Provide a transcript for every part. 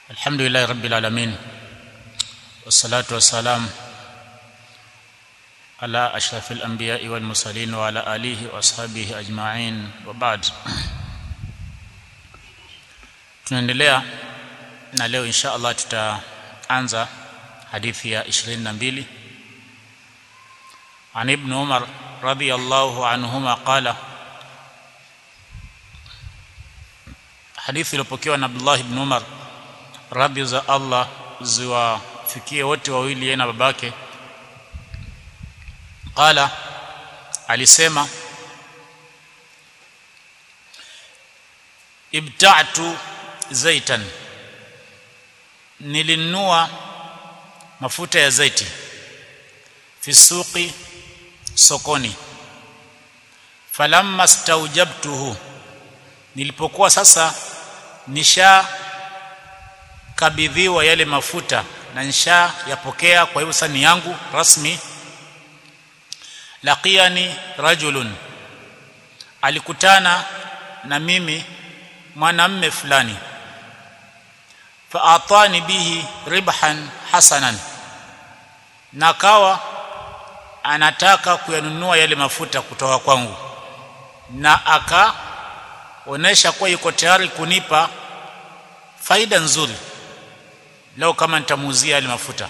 الحمد لله رب العالمين والصلاة والسلام على أشرف الأنبياء والمرسلين وعلى آله وأصحابه أجمعين وبعد tunaendelea na leo insha Allah tutaanza hadithi ya 22 عن ابن عمر رضي الله عنهما قال hadithi iliyopokewa na Abdullah ibn Umar radhi za Allah ziwafikie wote wawili yeye na babake qala alisema ibta'tu zaitan nilinunua mafuta ya zaiti fi suqi sokoni falamma staujabtuhu nilipokuwa sasa nisha kabidhiwa yale mafuta na nisha yapokea kwa hivyo sasa ni yangu rasmi laqiyani rajulun alikutana na mimi mwanamme fulani faatani bihi ribhan hasanan na kawa anataka kuyanunua yale mafuta kutoka kwangu na akaonesha kuwa yuko tayari kunipa faida nzuri leo kama nitamuuzia yale mafuta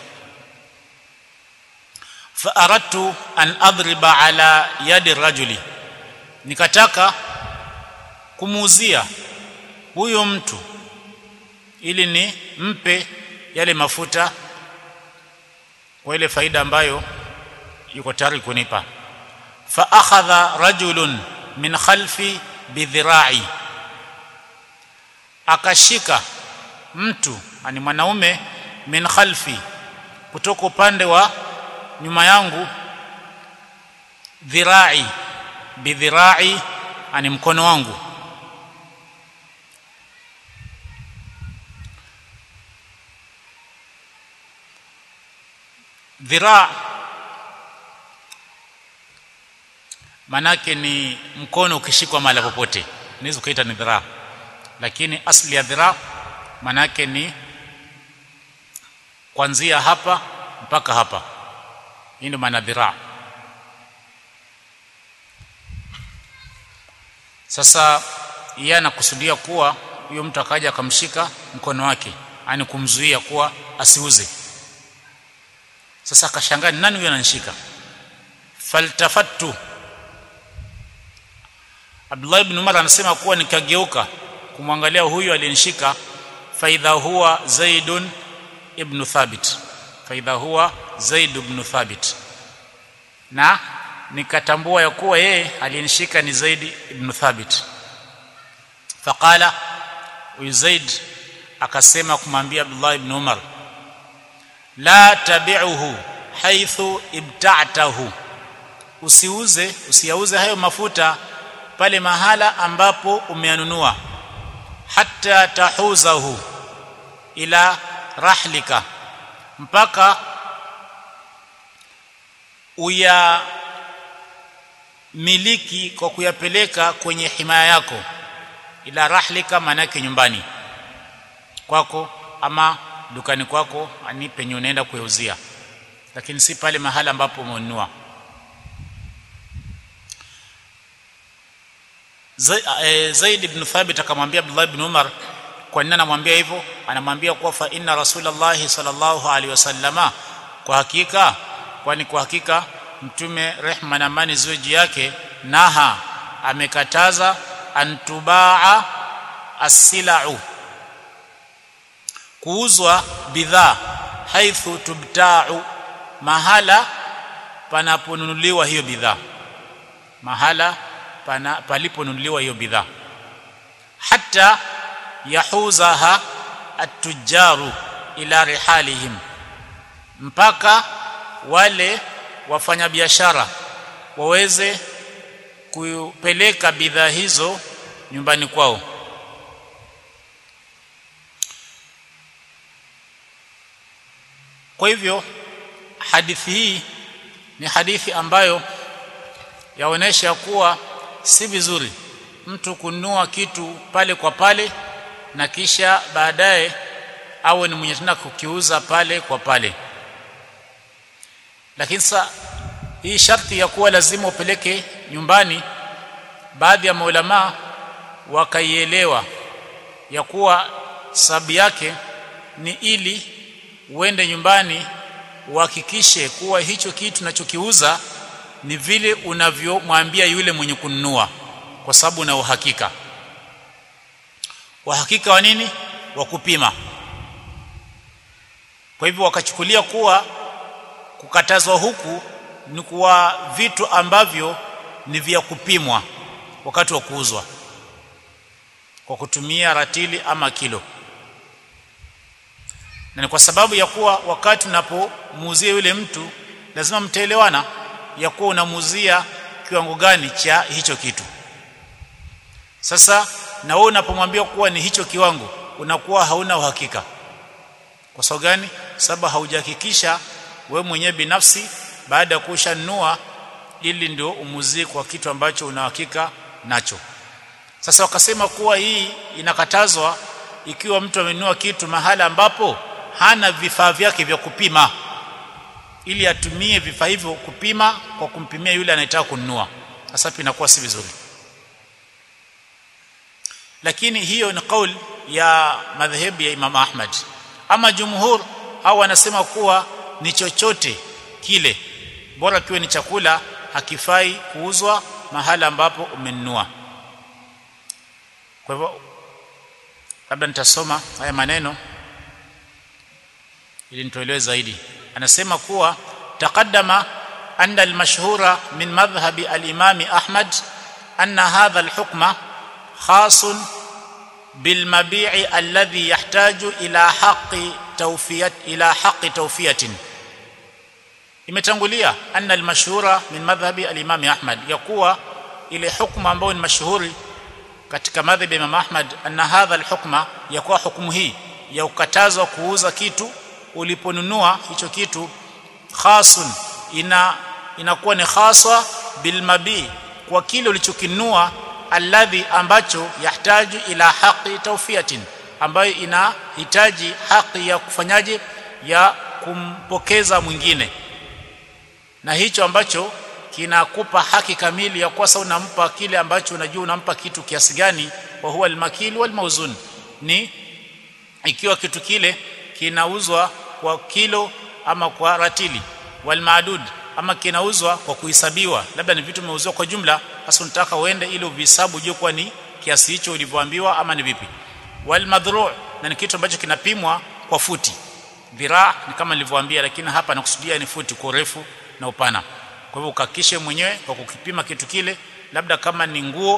fa aradtu an adriba ala yadi rajuli nikataka kumuuzia huyo mtu ili ni mpe yale mafuta kwa ile faida ambayo yuko tayari kunipa fa akhadha rajulun min khalfi bidhira'i akashika mtu ani mwanaume min khalfi kutoka upande wa nyuma yangu dhira'i bidhira'i ani mkono wangu dhiraa manake ni mkono ukishikwa mahali popote unaweza kuita ni dhiraa lakini asli ya dhiraa manake ni kuanzia hapa mpaka hapa hii ndio maana dhiraa sasa yeye anakusudia kuwa huyo mtu akaja akamshika mkono wake yani kumzuia kuwa asiuze sasa akashangaa ni nani huyo ananishika faltafattu Abdullah ibn Umar anasema kuwa nikageuka kumwangalia huyu aliyenishika faidha huwa Zaidun ibn Thabit faidha huwa Zaid ibn Thabit na nikatambua ya kuwa yeye aliyenishika ni Zaid ibn Thabit faqala huyu Zaid akasema kumwambia Abdullah ibn Umar la tabi'uhu haithu ibta'tahu usiuze usiyauze hayo mafuta pale mahala ambapo umeyanunua hatta tahuzahu ila rahlika mpaka uya miliki kwa kuyapeleka kwenye himaya yako ila rahlika manake nyumbani kwako ama dukani kwako ani penye unaenda kuyauzia lakini si pale mahala ambapo umenunua Zaid ibn Thabit akamwambia Abdullah ibn Umar kwa nini anamwambia hivyo anamwambia kuwa fa inna rasulullah sallallahu alaihi wasallama kwa hakika kwani kwa hakika mtume rehma na amani ziwe juu yake naha amekataza antubaa as-sila'u kuuzwa bidhaa haithu tubta'u mahala panaponunuliwa hiyo bidhaa mahala pana paliponunuliwa hiyo bidhaa hata yahuzaha at-tujjaru ila rihalihim mpaka wale wafanyabiashara waweze kupeleka bidhaa hizo nyumbani kwao kwa hivyo hadithi hii ni hadithi ambayo yaonesha kuwa si vizuri mtu kununua kitu pale kwa pale na kisha baadaye awe ni mwenye tena kukiuza pale kwa pale lakini sasa hii sharti ya kuwa lazima upeleke nyumbani baadhi ya maulama wakaielewa ya kuwa sababu yake ni ili uende nyumbani uhakikishe kuwa hicho kitu unachokiuza ni vile unavyomwambia yule mwenye kununua kwa sababu una uhakika uhakika wa nini wa kupima kwa hivyo wakachukulia kuwa kukatazwa huku ni kuwa vitu ambavyo ni vya kupimwa wakati wa kuuzwa kwa kutumia ratili ama kilo na ni kwa sababu ya kuwa wakati unapomuuzia yule mtu lazima mtaelewana ya kuwa unamuuzia kiwango gani cha hicho kitu sasa na wewe unapomwambia kuwa ni hicho kiwango unakuwa hauna uhakika kwa sababu gani sababu haujahakikisha we mwenyewe binafsi baada ya kushanunua ili ndio umuzie kwa kitu ambacho una uhakika nacho sasa wakasema kuwa hii inakatazwa ikiwa mtu amenunua kitu mahala ambapo hana vifaa vyake vya kupima ili atumie vifaa hivyo kupima kwa kumpimia yule anayetaka kununua sasa pia inakuwa si vizuri lakini hiyo ni kauli ya madhehebu ya Imam Ahmad ama jumhur au wanasema kuwa ni chochote kile bora kiwe ni chakula hakifai kuuzwa mahala ambapo umenunua kwa hivyo labda nitasoma haya maneno ili nitoelewe zaidi anasema kuwa taqaddama anna al-mashhura min madhhabi al-imam Ahmad anna hadha al-hukma khasun bil mabi'i alladhi yahtaju ila haqqi tawfiyat ila haqqi tawfiyatin imetangulia anna al-mashhura min madhhabi al-imam Ahmad yakuwa ile hukma ambayo ni mashuhuri katika madhhabi ya Imam Ahmad anna hadha al-hukma yakuwa hukumu hii ya ukatazwa kuuza kitu uliponunua hicho kitu khasun ina inakuwa ni khaswa bil mabi kwa kile ulichokinunua alladhi ambacho yahtaju ila haqi tawfiyatin ambayo inahitaji haki ya kufanyaje ya kumpokeza mwingine na hicho ambacho kinakupa haki kamili ya kuwa unampa kile ambacho unajua unampa kitu kiasi gani wa huwa almakil wal mawzun ni ikiwa kitu kile kinauzwa kwa kilo ama kwa ratili wal maadud ama kinauzwa kwa kuhesabiwa labda ni vitu vimeuziwa kwa jumla hasa unataka uende ili uvihesabu ujue kwa ni kiasi hicho ulivyoambiwa ama ni vipi wal madhru' na ni kitu ambacho kinapimwa kwa futi dhiraa ni kama nilivyowaambia lakini hapa nakusudia ni futi kwa urefu na upana kwa hivyo ukakishe mwenyewe kwa kukipima kitu kile labda kama ni nguo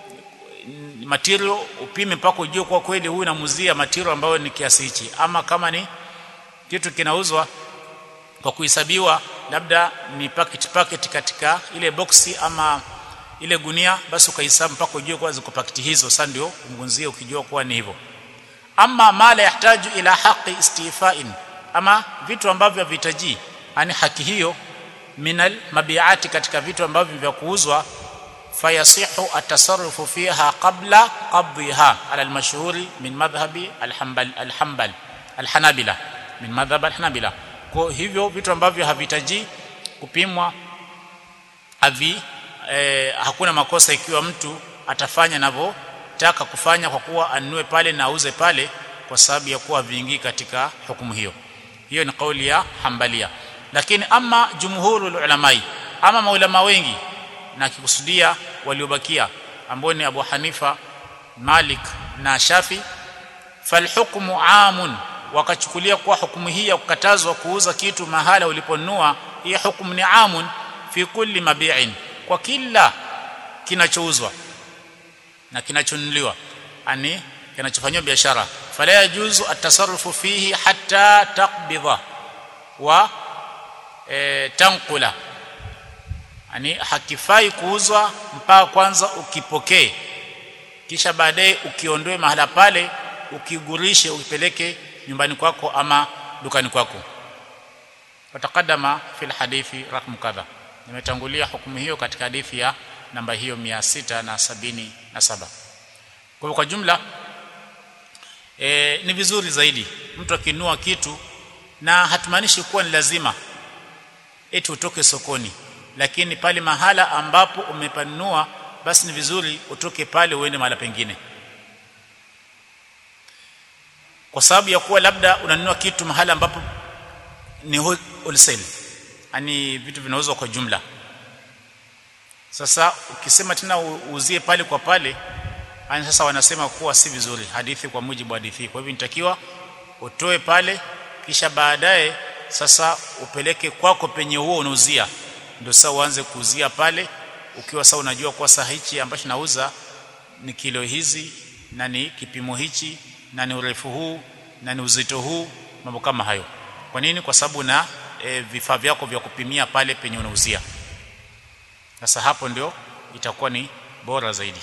material upime mpaka ujue kwa kweli huyu namuzia material ambayo ni kiasi hichi ama kama ni kitu kinauzwa kwa kuhesabiwa labda ni packet packet katika ile boksi ama ile gunia basi ukahesabu mpaka ujue kwa ziko pakiti hizo sasa ndio umgunzie ukijua kuwa ni hivyo ama mala yahtaju ila haqi istifa'in ama vitu ambavyo havihitaji yani haki hiyo minal mabiati katika vitu ambavyo vya kuuzwa fayasihu atasarrufu fiha qabla qabdiha ala almashhuri min madhhabi alhanbal alhanbal alhanabila min madhhab alhanabila kwa hivyo vitu ambavyo havitaji kupimwa havi eh, hakuna makosa ikiwa mtu atafanya anavyotaka kufanya kwa kuwa anunue pale na auze pale kwa sababu ya kuwa vingi katika hukumu hiyo hiyo ni kauli ya hambalia lakini ama jumhurul ulamai ama maulama wengi na kikusudia waliobakia ambao ni Abu Hanifa Malik na Shafi falhukmu amun wakachukulia kuwa hukumu hii ya kukatazwa kuuza kitu mahala uliponunua hii hukumu ni amun fi kulli mabi'in kwa kila kinachouzwa na kinachonunuliwa ani kinachofanywa biashara fala yajuzu atasarrufu fihi hatta taqbidha wa e, tankula yani hakifai kuuzwa mpaka kwanza ukipokee kisha baadaye ukiondoe mahala pale ukigurishe ukipeleke nyumbani kwako ama dukani kwako watakadama fil hadithi rakmu kadha nimetangulia hukumu hiyo katika hadithi ya namba hiyo 677 kwa hivyo kwa jumla e, ni vizuri zaidi mtu akinunua kitu na hatumaanishi kuwa ni lazima eti utoke sokoni lakini pale mahala ambapo umepanunua basi ni vizuri utoke pale uende mahala pengine kwa sababu ya kuwa labda unanunua kitu mahala ambapo ni wholesale yani vitu vinauzwa kwa jumla sasa ukisema tena uuzie pale kwa pale yani sasa wanasema kuwa si vizuri hadithi kwa mujibu wa hadithi kwa hivyo nitakiwa utoe pale kisha baadaye sasa upeleke kwako penye huo unauzia ndio sasa uanze kuuzia pale ukiwa sasa unajua kwa saa hichi ambacho nauza ni kilo hizi na ni kipimo hichi na ni urefu huu na ni uzito huu mambo kama hayo kwa nini kwa sababu na e, vifaa vyako vya kupimia pale penye unauzia sasa hapo ndio itakuwa ni bora zaidi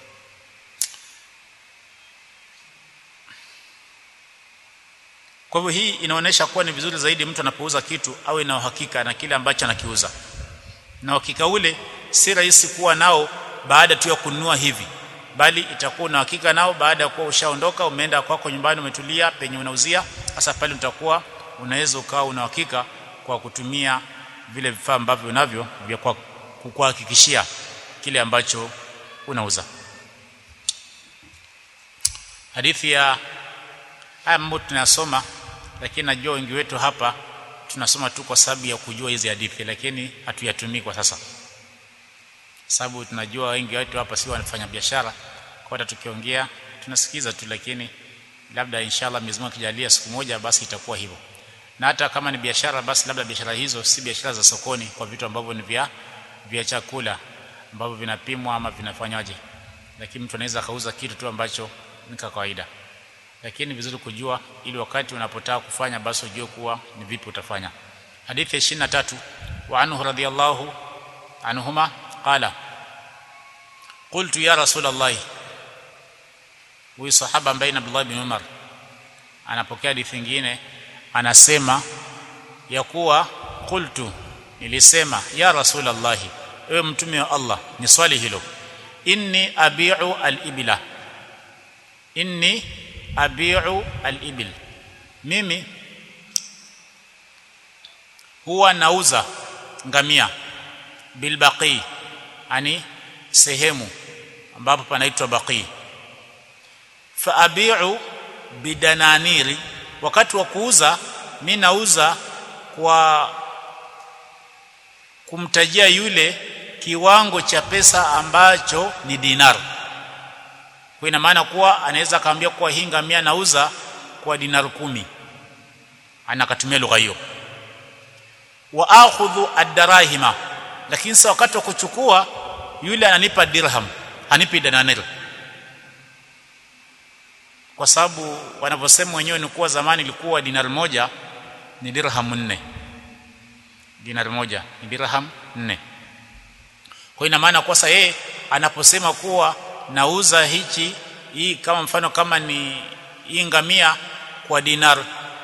kwa hivyo hii inaonyesha kuwa ni vizuri zaidi mtu anapouza kitu awe na uhakika na kile ambacho anakiuza na uhakika ule si rahisi kuwa nao baada tu ya kununua hivi bali itakuwa na hakika nao baada ya kuwa ushaondoka umeenda kwako nyumbani umetulia penye unauzia hasa pale utakuwa unaweza ukawa una hakika kwa kutumia vile vifaa ambavyo unavyo vya kwa kukuhakikishia kile ambacho unauza hadithi ya haya mambo tunasoma lakini najua wengi wetu hapa tunasoma tu kwa sababu ya kujua hizi hadithi lakini hatuyatumii kwa sasa sababu tunajua wengi wetu hapa si wanafanya biashara kwa hata tukiongea tunasikiza tu lakini labda inshallah Mwenyezi Mungu akijalia siku moja basi itakuwa hivyo na hata kama ni biashara basi labda biashara hizo si biashara za sokoni kwa vitu ambavyo ni vya vya chakula ambavyo vinapimwa ama vinafanywaje lakini mtu anaweza kauza kitu tu ambacho ni kawaida lakini ni vizuri kujua ili wakati unapotaka kufanya basi ujue kuwa ni vipi utafanya hadithi ya 23 wa anhu radhiyallahu anhuma qala qultu ya rasul allah huyu sahaba ambaye ni Abdullah bin Umar anapokea hadithi nyingine anasema ya kuwa qultu nilisema ya rasul allah ewe mtume wa Allah ni swali hilo inni abi'u al-ibla inni abi'u al-ibil mimi huwa nauza ngamia bilbaqi ani sehemu ambapo panaitwa baqi fa abi'u bidananiri wakati wa kuuza mimi nauza kwa kumtajia yule kiwango cha pesa ambacho ni dinar kwa ina maana kuwa anaweza kaambia kuwa hii ngamia nauza kwa dinar kumi anakatumia lugha hiyo wa akhudhu ad-darahima lakini sasa wakati wa kuchukua yule ananipa dirham hanipi dananir kwa sababu wanavyosema wenyewe ni kuwa zamani ilikuwa dinar moja ni dirham nne dinar moja ni dirham nne kwa ina maana kwa sasa yeye anaposema kuwa nauza hichi hii kama mfano kama ni hii ngamia kwa dinar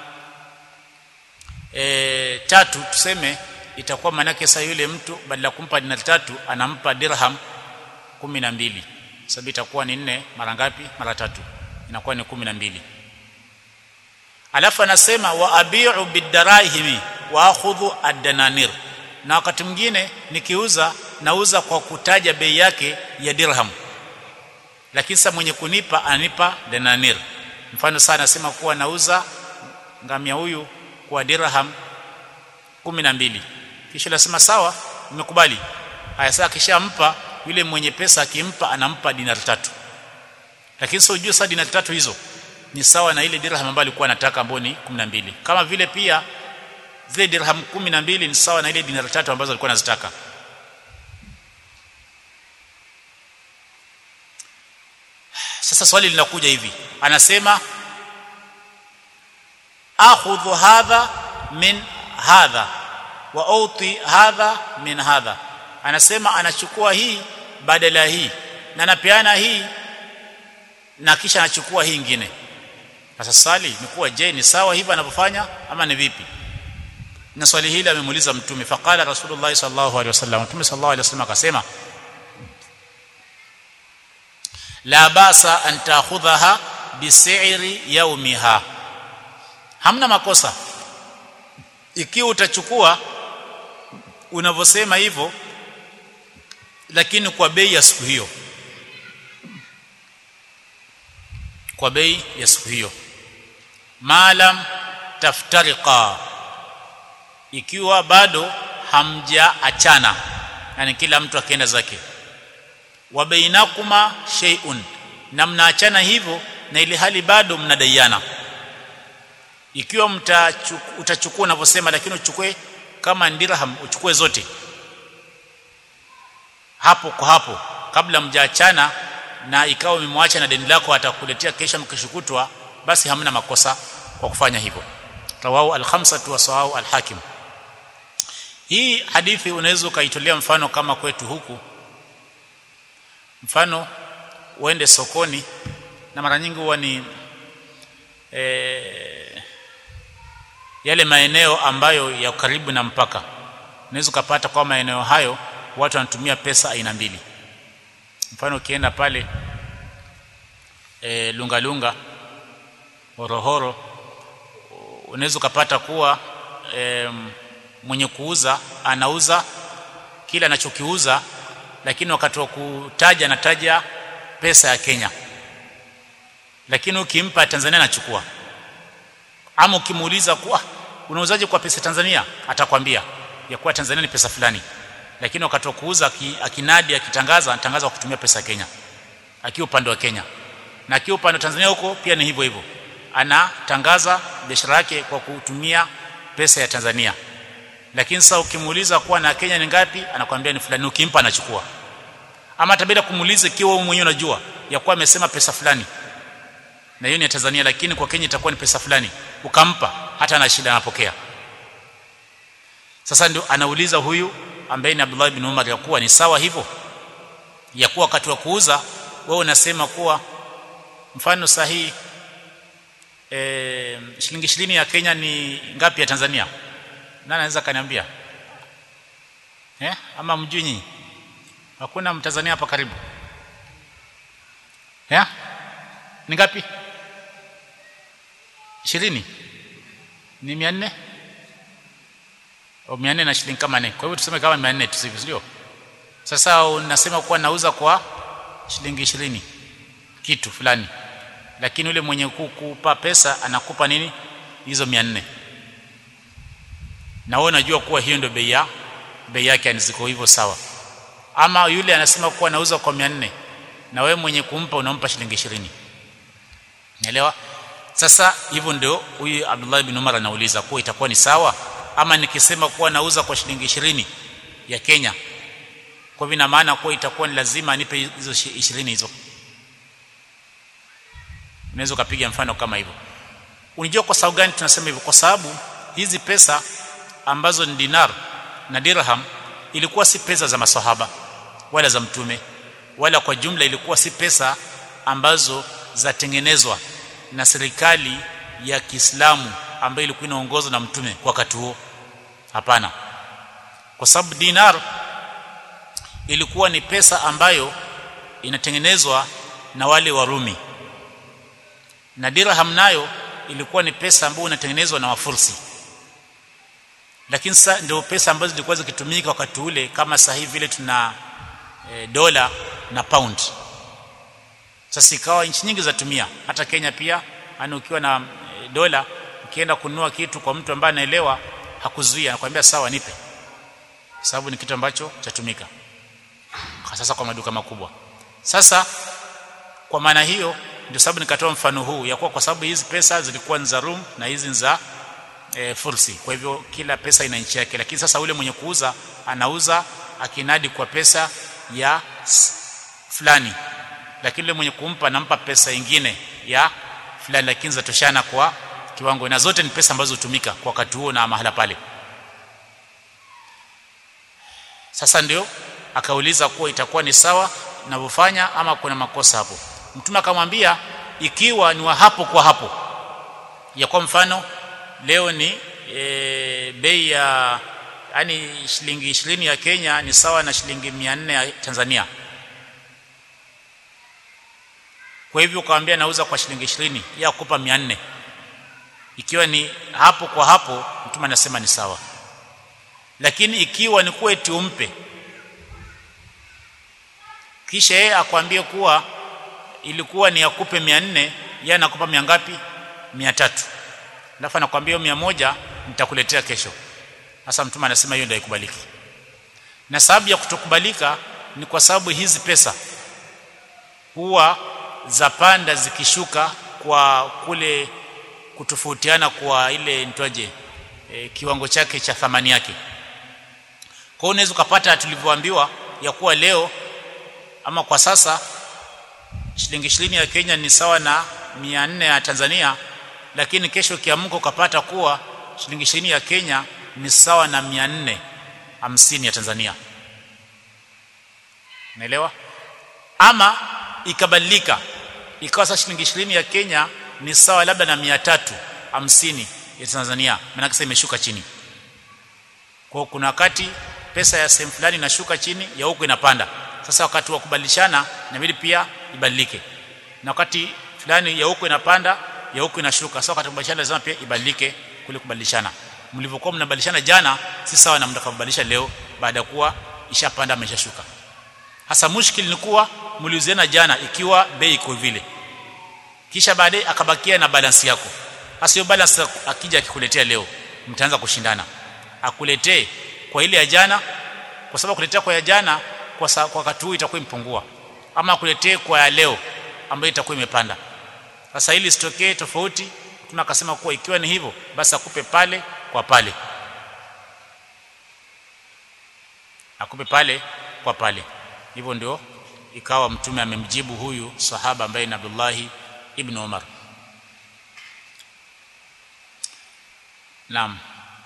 e, tatu tuseme itakuwa manake sasa yule mtu badala kumpa dinar tatu anampa dirham kumi na mbili sababu itakuwa ni nne mara ngapi mara tatu inakuwa ni kumi na mbili alafu anasema wa abi'u bidarahimi wa akhudhu ad-dananir na wakati mwingine nikiuza nauza kwa kutaja bei yake ya dirham lakini sasa mwenye kunipa ananipa dananir mfano sana anasema kuwa nauza ngamia huyu kwa dirham kumi na mbili kisha nasema sawa nimekubali haya sasa kishampa yule mwenye pesa akimpa anampa dinar tatu lakini sio ujue sasa dinar tatu hizo ni sawa na ile dirham ambayo alikuwa anataka ambayo ni 12 kama vile pia zile dirham 12 ni sawa na ile dinar tatu ambazo alikuwa anazitaka sasa swali linakuja hivi anasema akhudhu hadha min hadha wa uti hadha min hadha anasema anachukua hii badala hii na anapeana hii na kisha anachukua hii nyingine sasa swali ni kuwa je ni sawa hivi anavyofanya ama ni vipi na swali hili amemuuliza mtume faqala rasulullah sallallahu alaihi wasallam mtume sallallahu alaihi wasallam akasema la basa an ta'khudhaha bisi'ri yaumiha hamna makosa ikiwa utachukua unavyosema hivyo lakini kwa bei ya siku hiyo kwa bei ya siku hiyo maalam taftariqa ikiwa bado hamjaachana yani kila mtu akaenda zake wa bainakuma shay'un na mnaachana hivyo na ile hali bado mnadaiana ikiwa utachukua unavyosema lakini uchukue kama dirham uchukue zote hapo kwa hapo kabla mjaachana na ikawa umemwacha na deni lako atakuletea kesha mkishukutwa basi hamna makosa kwa kufanya hivyo rawahu al-khamsatu wa sawahu al-hakim hii hadithi unaweza ukaitolea mfano kama kwetu huku mfano uende sokoni na mara nyingi huwa ni e, yale maeneo ambayo ya karibu na mpaka unaweza ukapata kwa maeneo hayo watu wanatumia pesa aina mbili mfano ukienda pale e, lunga lunga horohoro unaweza ukapata kuwa e, mwenye kuuza anauza kila anachokiuza lakini wakati wa kutaja anataja pesa ya Kenya lakini ukimpa Tanzania anachukua ama ukimuuliza kuwa unauzaje kwa pesa Tanzania atakwambia ya kuwa Tanzania ni pesa fulani lakini wakati wa kuuza akinadi akitangaza anatangaza kwa kutumia pesa ya Kenya akiwa upande wa Kenya na akiwa upande wa Tanzania huko pia ni hivyo hivyo anatangaza biashara yake kwa kutumia pesa ya Tanzania lakini sasa ukimuuliza kuwa na Kenya ni ngapi anakwambia ni fulani ukimpa anachukua ama tabida kumuuliza ikiwa wewe mwenyewe unajua ya kuwa amesema pesa fulani na hiyo ni ya Tanzania lakini kwa Kenya itakuwa ni pesa fulani ukampa hata ana shida anapokea sasa ndio anauliza huyu ambaye ni Abdullah ibn Umar ya kuwa ni sawa hivyo ya kuwa wakati wa kuuza wewe unasema kuwa mfano sahihi e, shilingi 20 ya Kenya ni ngapi ya Tanzania nani anaweza kaniambia eh ama mjui nyinyi hakuna mtanzania hapa karibu eh ni ngapi 20 ni 400 au 400 na shilingi kama nne kwa hivyo tuseme kama 400 tusivyo sio sasa unasema kuwa nauza kwa shilingi 20 kitu fulani lakini yule mwenye kukupa pesa anakupa nini hizo 400 na wewe unajua kuwa hiyo ndio bei ya bei yake ziko hivyo sawa ama yule anasema kuwa anauza kwa 400 na wewe mwenye kumpa unampa shilingi 20 Naelewa? Sasa hivyo ndio huyu Abdullah ibn Umar anauliza kuwa itakuwa ni sawa ama nikisema kuwa nauza kwa shilingi 20 ya Kenya. Kwa hivyo ina maana kuwa itakuwa ni lazima anipe hizo 20 hizo. Unaweza kupiga mfano kama hivyo. Unajua kwa sababu gani tunasema hivyo? Kwa sababu hizi pesa ambazo ni dinar na dirham ilikuwa si pesa za masahaba wala za mtume wala kwa jumla ilikuwa si pesa ambazo zatengenezwa na serikali ya Kiislamu ambayo ilikuwa inaongozwa na mtume kwa wakati huo hapana kwa sababu dinar ilikuwa ni pesa ambayo inatengenezwa na wale Warumi na dirham nayo ilikuwa ni pesa ambayo inatengenezwa na Wafursi lakini sasa ndio pesa ambazo zilikuwa zikitumika wakati ule kama sasa hivi vile tuna e, dola na pound sasa ikawa nchi nyingi zatumia hata Kenya pia yani ukiwa na e, dola ukienda kununua kitu kwa mtu ambaye anaelewa hakuzuia anakuambia sawa nipe sababu ni kitu ambacho chatumika sasa kwa maduka makubwa sasa kwa maana hiyo ndio sababu nikatoa mfano huu ya kuwa kwa sababu hizi pesa zilikuwa ni za Rum na hizi ni za e, fursi kwa hivyo kila pesa ina nchi yake lakini sasa ule mwenye kuuza anauza akinadi kwa pesa ya fulani lakini yule mwenye kumpa anampa pesa ingine ya fulani lakini zatoshana kwa kiwango na zote ni pesa ambazo hutumika kwa wakati huo na mahala pale sasa ndio akauliza kuwa itakuwa ni sawa ninavyofanya ama kuna makosa hapo mtume akamwambia ikiwa ni wa hapo kwa hapo ya kwa mfano leo ni e, bei ya yani shilingi 20 ya Kenya ni sawa na shilingi 400 ya Tanzania kwa hivyo ukamwambia nauza kwa shilingi 20 ya kukupa 400 ikiwa ni hapo kwa hapo mtume anasema ni sawa lakini ikiwa ni kuwa eti umpe kisha yeye akwambie kuwa ilikuwa ni akupe 400 yeye anakupa mia ngapi 300 alafu anakuambia hiyo 100 nitakuletea kesho sasa mtume anasema hiyo ndio haikubaliki na sababu ya kutokubalika ni kwa sababu hizi pesa huwa zapanda zikishuka kwa kule kutofautiana kwa ile nitwaje e, kiwango chake cha thamani yake kwa hiyo unaweza ukapata tulivyoambiwa ya kuwa leo ama kwa sasa shilingi 20 ya Kenya ni sawa na 400 ya Tanzania lakini kesho kiamko ukapata kuwa shilingi 20 ya Kenya ni sawa na 450 ya Tanzania Unaelewa? Ama ikabadilika ikawa sasa shilingi 20 ya Kenya ni sawa labda na 350 ya Tanzania maana sasa imeshuka chini. Kwa kuna wakati pesa ya sehemu fulani inashuka chini ya huko inapanda. Sasa wakati wa kubadilishana inabidi pia ibadilike. Na wakati fulani ya huko inapanda, ya huko inashuka. Sasa wakati kubadilishana lazima pia ibadilike kule kubadilishana. Mlivyokuwa mnabadilishana jana si sawa na mtakapobadilisha leo baada ya kuwa ishapanda ameshashuka. Hasa mushkil ni kuwa mliuziana jana ikiwa bei iko vile. Kisha baadaye akabakia na balance yako. Hasa hiyo balance akija akikuletea leo, mtaanza kushindana. Akuletee kwa ile ya jana kwa sababu kuletea kwa ya jana kwa sa, kwa wakati huu itakuwa impungua. Ama akuletee kwa ya leo ambayo itakuwa imepanda. Sasa ili sitokee tofauti, tunakasema kuwa ikiwa ni hivyo basi akupe pale kwa pale. Akupe pale kwa pale hivyo ndio ikawa mtume amemjibu huyu sahaba ambaye ni Abdullah ibn Umar Naam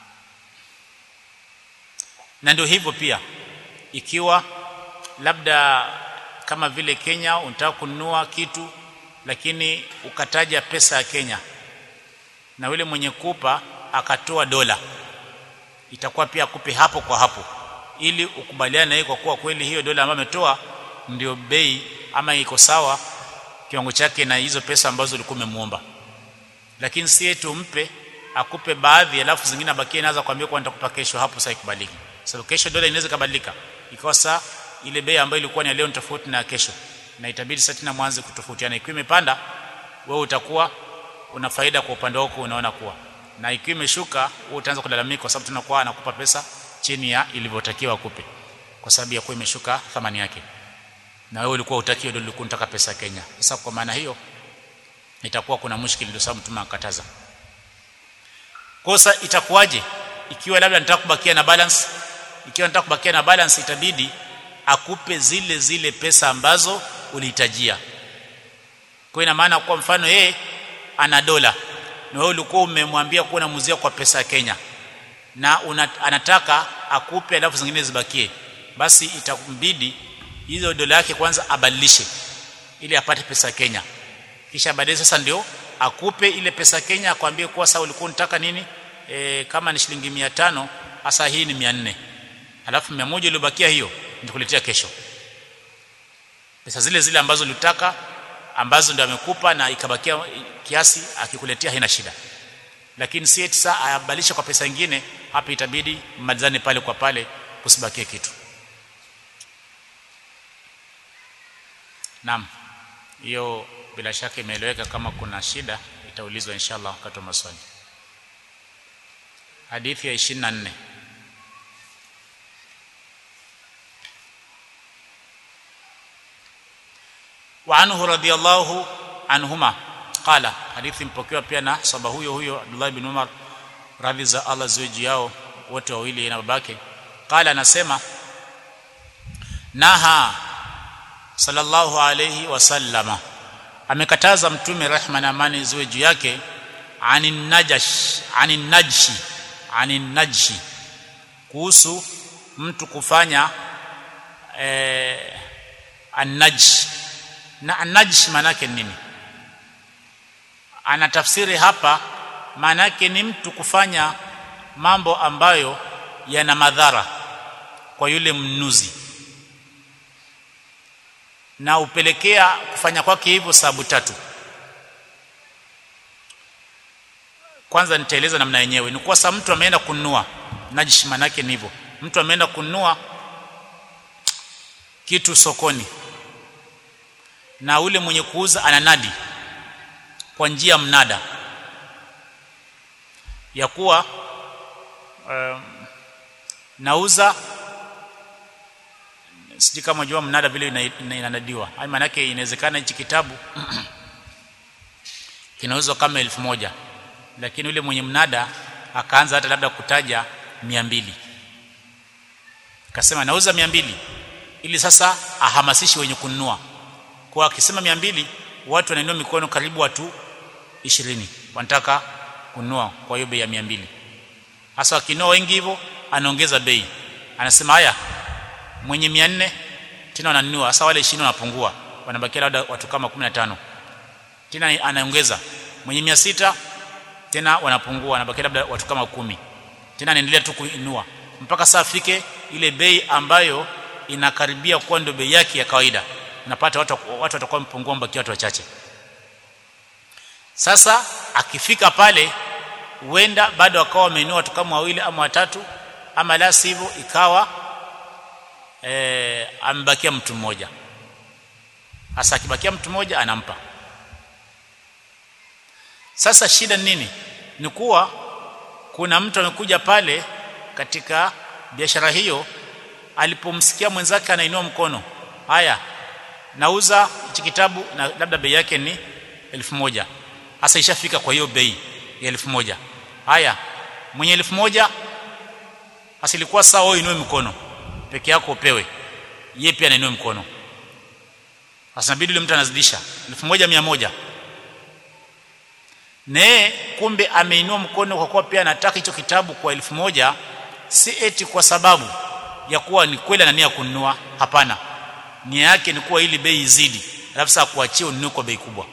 na ndio hivyo pia ikiwa labda kama vile Kenya unataka kununua kitu lakini ukataja pesa ya Kenya na yule mwenye kupa akatoa dola itakuwa pia akupe hapo kwa hapo ili ukubaliane na yeye kwa kuwa kweli hiyo dola ambayo ametoa ndio bei ama iko sawa kiwango chake na hizo pesa ambazo ulikuwa umemuomba lakini si eti umpe akupe baadhi alafu zingine abakie naanza kuambia kwa nitakupa kesho hapo sasa ikubaliki sababu kesho dola inaweza kubadilika ikawa saa ile bei ambayo ilikuwa ni leo ni tofauti na kesho na itabidi sasa tena mwanze kutofautiana ikiwa imepanda wewe utakuwa una faida kwa upande wako unaona kuwa na ikiwa imeshuka wewe utaanza kulalamika kwa sababu tunakuwa anakupa pesa chini ya ilivyotakiwa kupe kwa sababu ya kuwa imeshuka thamani yake na wewe ulikuwa utakiwa ndio ulikuwa unataka pesa Kenya sasa kwa maana hiyo itakuwa kuna mushkili ndio sababu mtume akataza kosa itakuwaje ikiwa labda nataka kubakia na balance ikiwa nataka kubakia na balance itabidi akupe zile zile pesa ambazo ulihitajia kwa ina maana kwa mfano yeye ana dola na wewe ulikuwa umemwambia kuwa unamuzia kwa pesa ya Kenya na una, anataka akupe alafu zingine zibakie basi itakumbidi hizo dola yake kwanza abadilishe ili apate pesa ya Kenya kisha baadaye sasa ndio akupe ile pesa Kenya akwambie kuwa sasa ulikuwa unataka nini e, kama ni shilingi 500 hasa hii ni 400 alafu 100 iliyobakia hiyo nitakuletea kesho pesa zile zile ambazo ulitaka ambazo ndio amekupa na ikabakia kiasi akikuletea haina shida lakini si eti saa ayabadilisha kwa pesa nyingine hapa itabidi mmalizane pale kwa pale kusibakie kitu Naam hiyo bila shaka imeeleweka kama kuna shida itaulizwa inshallah wakati wa maswali hadithi ya 24 وعنه رضي الله عنهما قال hadithi mpokewa pia na sahaba huyo huyo Abdullah ibn Umar radhi za Allah ziwe juu yao wote wawili na babake qala anasema naha sallallahu alayhi wasallama amekataza mtume rehma na amani ziwe juu yake anin najash anin najshi anin najshi kuhusu mtu kufanya eh, annajsh na annajsh maana yake nini anatafsiri hapa maana yake ni mtu kufanya mambo ambayo yana madhara kwa yule mnuzi na upelekea kufanya kwake hivyo sababu tatu kwanza nitaeleza namna yenyewe ni kwa sababu mtu ameenda kununua najishi manake ni hivyo mtu ameenda kununua kitu sokoni na ule mwenye kuuza ananadi kwa njia mnada ya kuwa um, nauza sijui kama jua mnada vile inanadiwa ina, ina maana yake inawezekana hichi kitabu kinauzwa kama elfu moja lakini yule mwenye mnada akaanza hata labda kutaja mia mbili akasema nauza mia mbili ili sasa ahamasishi wenye kununua kwa akisema mia mbili watu wanainua mikono karibu watu ishirini wanataka kununua kwa hiyo bei ya mia mbili hasa wakinunua wengi hivyo anaongeza bei anasema haya mwenye mia nne tena wananunua hasa wale ishirini wanapungua wanabakia labda watu kama kumi na tano tena anaongeza mwenye mia sita tena wanapungua wanabakia labda watu kama kumi tena anaendelea tu kuinua mpaka saa afike ile bei ambayo inakaribia kuwa ndio bei yake ya kawaida unapata watu watu watakuwa mpungua mbaki watu wachache sasa akifika pale huenda bado akawa wameinua watu kama wawili ama watatu ama la sivyo ikawa e, amebakia mtu mmoja hasa akibakia mtu mmoja anampa sasa shida nini ni kuwa kuna mtu amekuja pale katika biashara hiyo alipomsikia mwenzake anainua mkono haya nauza hichi kitabu na labda bei yake ni elfu moja hasa ishafika kwa hiyo bei ya elfu moja haya mwenye elfu moja asilikuwa sawa wewe inue mkono peke yako upewe yeye pia anainua mkono sasa inabidi yule mtu anazidisha elfu moja mia moja naye kumbe ameinua mkono kwa kuwa pia anataka hicho kitabu kwa elfu moja si eti kwa sababu ya kuwa ni kweli anania kununua hapana nia yake ni kuwa ili bei izidi alafu sasa kuachia ununue kwa bei kubwa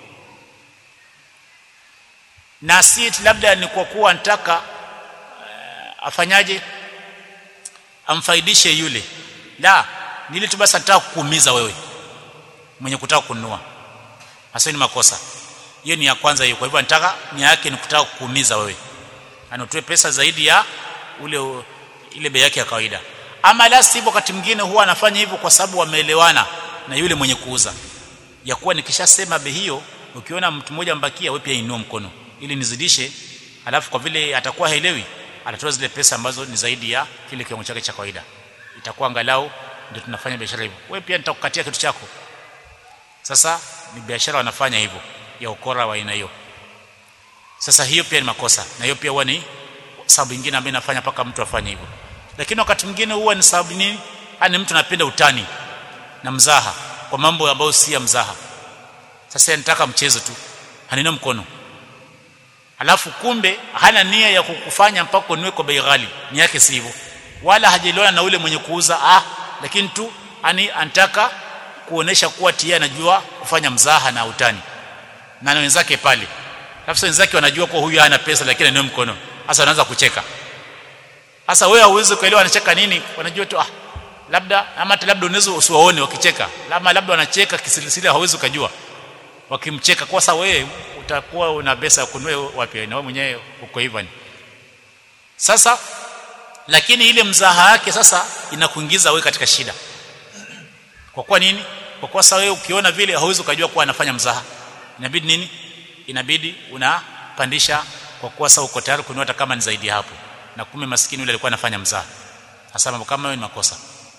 na si eti labda ni kwa kuwa anataka uh, afanyaje amfaidishe yule la nili tu basi anataka kukuumiza wewe mwenye kutaka kununua hasa ni makosa hiyo ni ya kwanza hiyo kwa hivyo anataka nia yake ni kutaka kukuumiza wewe anotoe pesa zaidi ya ule ile bei yake ya kawaida ama la sivyo wakati mwingine huwa anafanya hivyo kwa sababu wameelewana na yule mwenye kuuza ya kuwa nikishasema bei hiyo ukiona mtu mmoja mbakia wewe pia inua mkono ili nizidishe alafu kwa vile atakuwa haelewi atatoa zile pesa ambazo ni zaidi ya kile kiwango chake cha kawaida itakuwa angalau ndio tunafanya biashara hivyo wewe pia nitakukatia kitu chako sasa ni biashara wanafanya hivyo ya ukora wa aina hiyo sasa hiyo pia ni makosa na hiyo pia huwa ni sababu nyingine ambayo inafanya paka mtu afanye hivyo lakini wakati mwingine huwa ni sababu nini ani mtu anapenda utani na mzaha kwa mambo ambayo si ya mzaha sasa anataka mchezo tu hanina mkono alafu kumbe hana nia ya kukufanya mpaka unue kwa bei ghali ni yake si hivyo wala hajaliona na ule mwenye kuuza ah lakini tu ani anataka kuonesha kuwa tia anajua kufanya mzaha na utani na na wenzake pale alafu wenzake wanajua kuwa huyu hana pesa lakini anao mkono sasa wanaanza kucheka sasa wewe hauwezi kuelewa anacheka nini wanajua tu ah labda ama hata labda unaweza usiwaone wakicheka labda labda wanacheka kisilisili hauwezi kujua wakimcheka kwa sababu wewe utakuwa una pesa kununua wapi na wewe mwenyewe uko hivyo sasa lakini ile mzaha yake sasa inakuingiza wewe katika shida kwa kuwa nini kwa kuwa sasa wewe ukiona vile hauwezi kujua kuwa anafanya mzaha inabidi nini inabidi unapandisha kwa kuwa sasa uko tayari kununua hata kama ni zaidi hapo na kumbe maskini yule alikuwa anafanya mzaha hasa mambo kama hayo ni makosa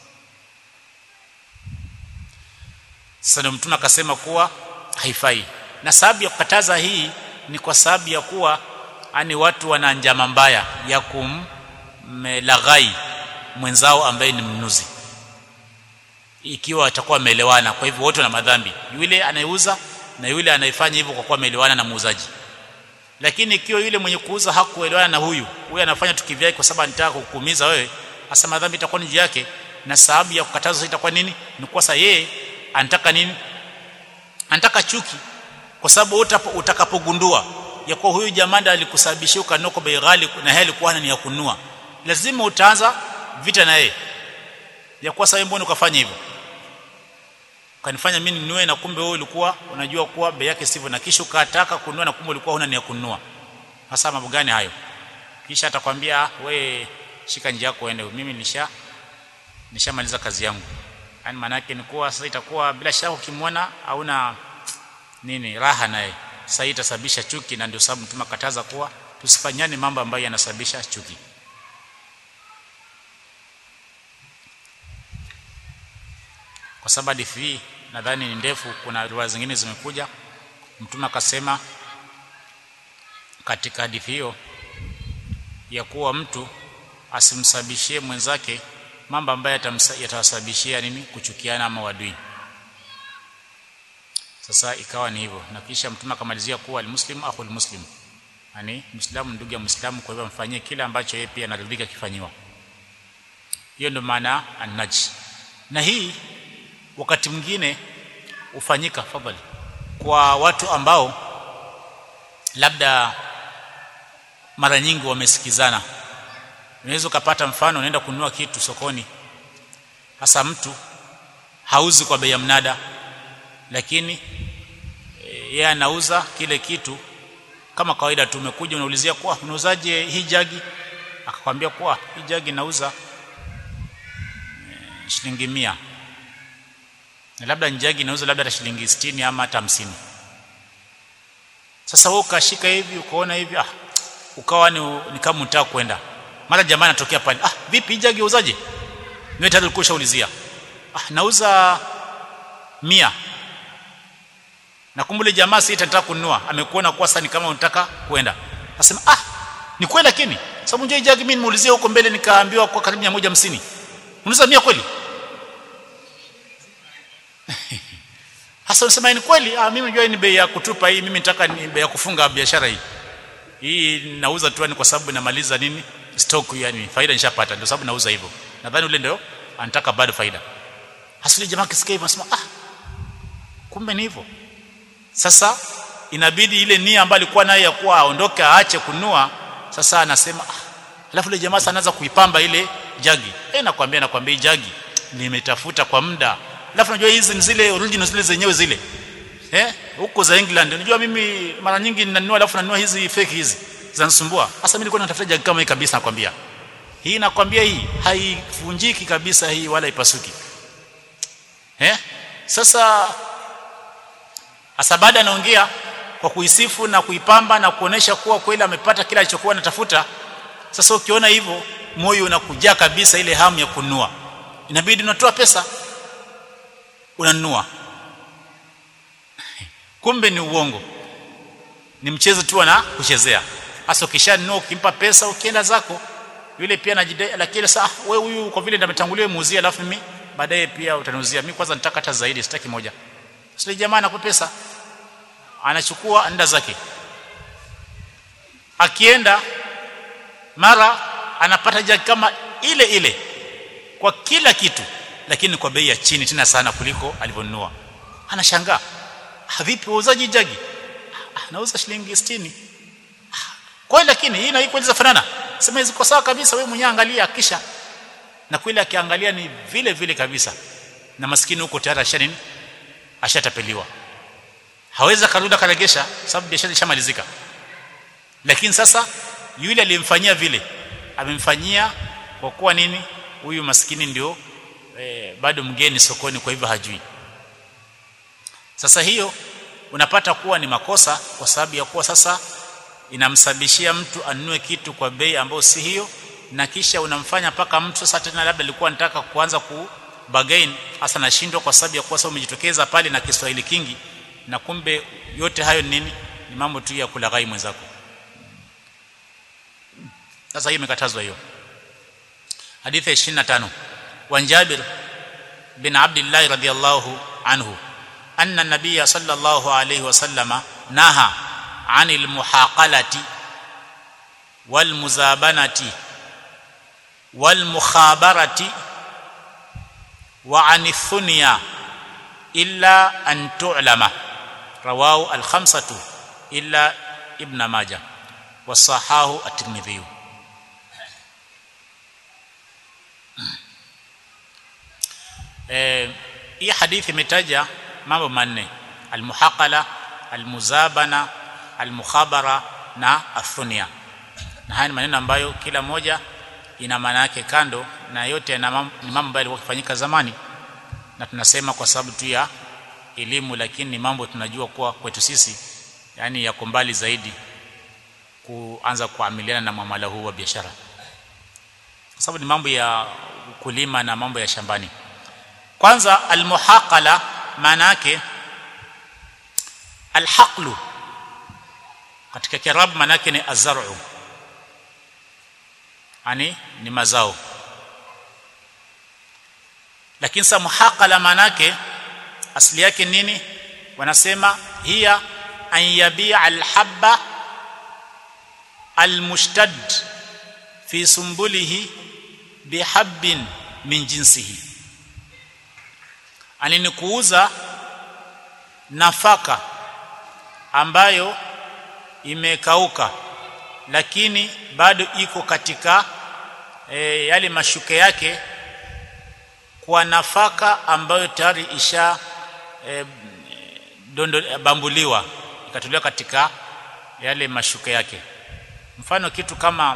sasa ndio mtume akasema kuwa haifai na sababu ya kukataza hii ni kwa sababu ya kuwa ani watu wana njama mbaya ya kumlaghai mwenzao ambaye ni mnuzi ikiwa atakuwa ameelewana kwa hivyo wote wana madhambi yule anayeuza na yule anayefanya hivyo kwa kuwa ameelewana na muuzaji lakini ikiwa yule mwenye kuuza hakuelewana na huyu huyu anafanya tu kivyake kwa sababu anataka kukuumiza wewe hasa madhambi itakuwa ni yake na sababu ya kukataza itakuwa nini ni kwa sababu yeye anataka nini anataka chuki kwa sababu utakapogundua ya kuwa huyu jamanda alikusababishia ukanoko bei ghali na yeye alikuwa ni ya kununua lazima utaanza vita na yeye ya kuwa sababu mbona ukafanya hivyo kanifanya mimi ninunue na kumbe wewe ulikuwa unajua kuwa bei yake sivyo na kisha ukataka kununua na kumbe ulikuwa huna nia kununua hasa mambo gani hayo kisha atakwambia we shika njia yako uende mimi nisha nishamaliza kazi yangu yani maana yake ni kuwa sasa itakuwa bila shaka ukimwona hauna nini raha naye sasa itasababisha chuki na ndio sababu mtume akataza kuwa tusifanyane mambo ambayo yanasababisha chuki kwa sababu hadithi hii nadhani ni ndefu kuna riwaya zingine zimekuja mtume akasema katika hadithi hiyo ya kuwa mtu asimsababishie mwenzake mambo ambayo yatawasababishia nini kuchukiana ama wadui sasa ikawa ni hivyo na kisha mtume akamalizia kuwa almuslimu akhul muslim yani muislamu ndugu ya muislamu kwa hivyo amfanyie kile ambacho yeye pia anaridhika kifanyiwa hiyo ndio maana annaj na hii wakati mwingine hufanyika fadhali kwa watu ambao labda mara nyingi wamesikizana unaweza ukapata mfano unaenda kununua kitu sokoni hasa mtu hauzi kwa bei ya mnada lakini yeye anauza kile kitu kama kawaida tu umekuja unaulizia kwa unauzaje hii jagi akakwambia kwa hii jagi nauza e, shilingi mia na labda njagi inauza labda hata shilingi 60 ama hata 50 sasa wewe ukashika hivi ukaona hivi ah ukawa ni, ni kama unataka kwenda mara jamaa anatokea pale ah vipi jagi uzaje wewe tayari ulikuwa ushaulizia ah nauza mia na kumbule jamaa si itataka kununua amekuona kwa sasa ni kama unataka kwenda nasema ah ni kweli lakini sababu njoo jagi mimi nimeulizia huko mbele nikaambiwa kwa karibu 150 unauza mia kweli hasa unasema ni kweli ah mimi najua ni bei ya kutupa hii mimi nataka ni bei ya kufunga biashara hii hii nauza tu ni kwa sababu namaliza nini stock yani faida nishapata ndio sababu nauza hivyo nadhani ule ndio anataka bado faida hasili jamaa kisikia hivyo anasema ah kumbe ni hivyo sasa inabidi ile nia ambayo alikuwa nayo ya kuwa aondoke aache kunua sasa anasema ah alafu ile jamaa anaanza kuipamba ile jagi eh nakwambia nakwambia jagi nimetafuta kwa muda alafu unajua hizi ni zile original zile zenyewe zile eh huko za England unajua mimi mara nyingi ninanunua alafu nanunua hizi fake hizi zinanisumbua hasa mimi nilikuwa natafuta jagi kama hii kabisa nakwambia hii nakwambia hii haivunjiki kabisa hii wala ipasuki eh sasa hasa baada anaongea kwa kuisifu na kuipamba na kuonesha kuwa kweli amepata kile alichokuwa anatafuta sasa ukiona hivyo moyo unakujaa kabisa ile hamu ya kununua inabidi unatoa pesa unanunua kumbe ni uongo ni mchezo tu na kuchezea hasa ukishanunua ukimpa pesa ukienda zako yule pia anajidai lakini sasa wewe huyu kwa vile ndametangulia muuzie alafu mimi baadaye pia utaniuzia mimi kwanza nitaka hata zaidi sitaki moja sasa jamaa anakupa pesa anachukua anda zake akienda mara anapata jagi kama ile ile kwa kila kitu lakini kwa bei ya chini tena sana kuliko alivyonunua anashangaa vipi wauzaji jagi nauza shilingi 60 kweli lakini hii na hii kweli zafanana sema hizo kwa sawa kabisa wewe mwenyewe angalia kisha na kweli akiangalia ni vile vile kabisa na maskini huko tayari ashanini ashatapeliwa hawezi karudi karegesha sababu biashara ishamalizika lakini sasa yule aliyemfanyia vile amemfanyia kwa kuwa nini huyu maskini ndio e, bado mgeni sokoni kwa hivyo hajui sasa hiyo unapata kuwa ni makosa kwa sababu ya kuwa sasa inamsababishia mtu anunue kitu kwa bei ambayo si hiyo na kisha unamfanya paka mtu sasa tena labda alikuwa anataka kuanza ku bargain hasa nashindwa kwa sababu ya kuwa sasa umejitokeza pale na Kiswahili kingi na kumbe yote hayo nini ni mambo tu ya kulaghai mwenzako sasa hiyo imekatazwa hiyo hadithi ya 25 wa Jabir bin Abdullah radhiyallahu anhu anna nabiy sallallahu alayhi wasallama naha anil muhaqalati wal muzabanati wal mukhabarati wa anithunya illa an tu'lama rawahu al khamsatu illa ibn majah wasahahu at-tirmidhi eh hii hadithi imetaja mambo manne almuhaqala almuzabana almukhabara na athunia na haya ni maneno ambayo kila moja ina maana yake kando na yote ni mambo ambayo yalikuwa yakifanyika zamani na tunasema kwa sababu tu ya elimu lakini ni mambo tunajua kuwa kwetu sisi yani yako mbali zaidi kuanza kuamiliana na muamala huu wa biashara kwa sababu ni mambo ya kulima na mambo ya shambani kwanza almuhaqala maana yake alhaqlu katika kiarabu maana yake ni azar'u yani ni mazao lakini sa muhaqala maana yake asili yake nini wanasema hiya an yabi'a alhabba almushtad fi sumbulihi bihabbin min jinsihi ani ni kuuza nafaka ambayo imekauka lakini bado iko katika e, yale mashuke yake kwa nafaka ambayo tayari isha e, dondo bambuliwa ikatolewa katika yale mashuke yake mfano kitu kama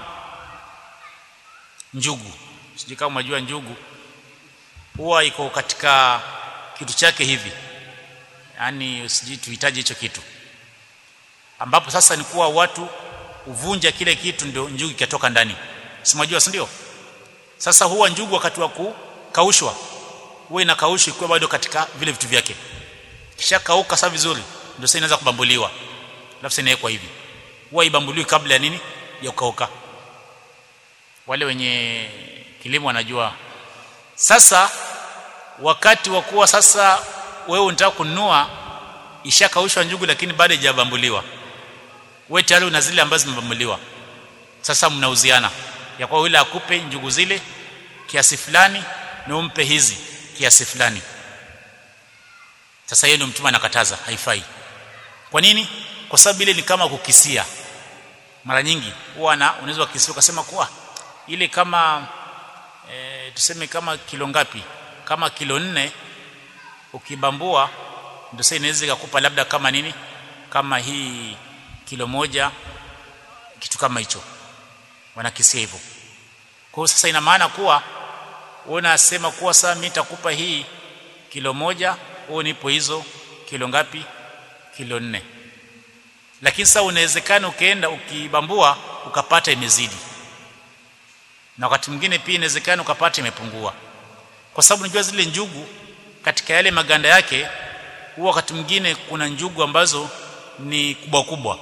njugu sijui kama unajua njugu huwa iko katika kitu chake hivi yani sijui tuhitaji hicho kitu ambapo sasa ni kuwa watu uvunja kile kitu ndio njugu ikatoka ndani simajua si ndio sasa huwa njugu wakati wa kukaushwa huwa inakaushwa ikiwa bado katika vile vitu vyake kisha kauka sasa vizuri ndio sasa inaanza kubambuliwa alafu inawekwa hivi huwa ibambuliwi kabla ya nini ya kukauka wale wenye kilimo wanajua sasa wakati wa kuwa sasa wewe unataka kununua ishakaushwa njugu lakini bado haijabambuliwa wewe tayari una zile ambazo zimebambuliwa sasa mnauziana ya kwa yule akupe njugu zile kiasi fulani na umpe hizi kiasi fulani sasa yeye ndio mtume anakataza haifai kwa nini kwa sababu ile ni kama kukisia mara nyingi huwa na unaweza kukisia ukasema kuwa ile kama e, tuseme kama kilo ngapi kama kilo nne ukibambua ndio sasa inaweza kukupa labda kama nini kama hii kilo moja kitu kama hicho wanakisia hivyo kwa hiyo sasa ina maana kuwa unasema kuwa sasa mimi nitakupa hii kilo moja wewe nipo hizo kilo ngapi kilo nne lakini sasa unawezekana ukaenda ukibambua ukapata imezidi na wakati mwingine pia inawezekana ukapata imepungua kwa sababu unajua zile njugu katika yale maganda yake huwa wakati mwingine kuna njugu ambazo ni kubwa kubwa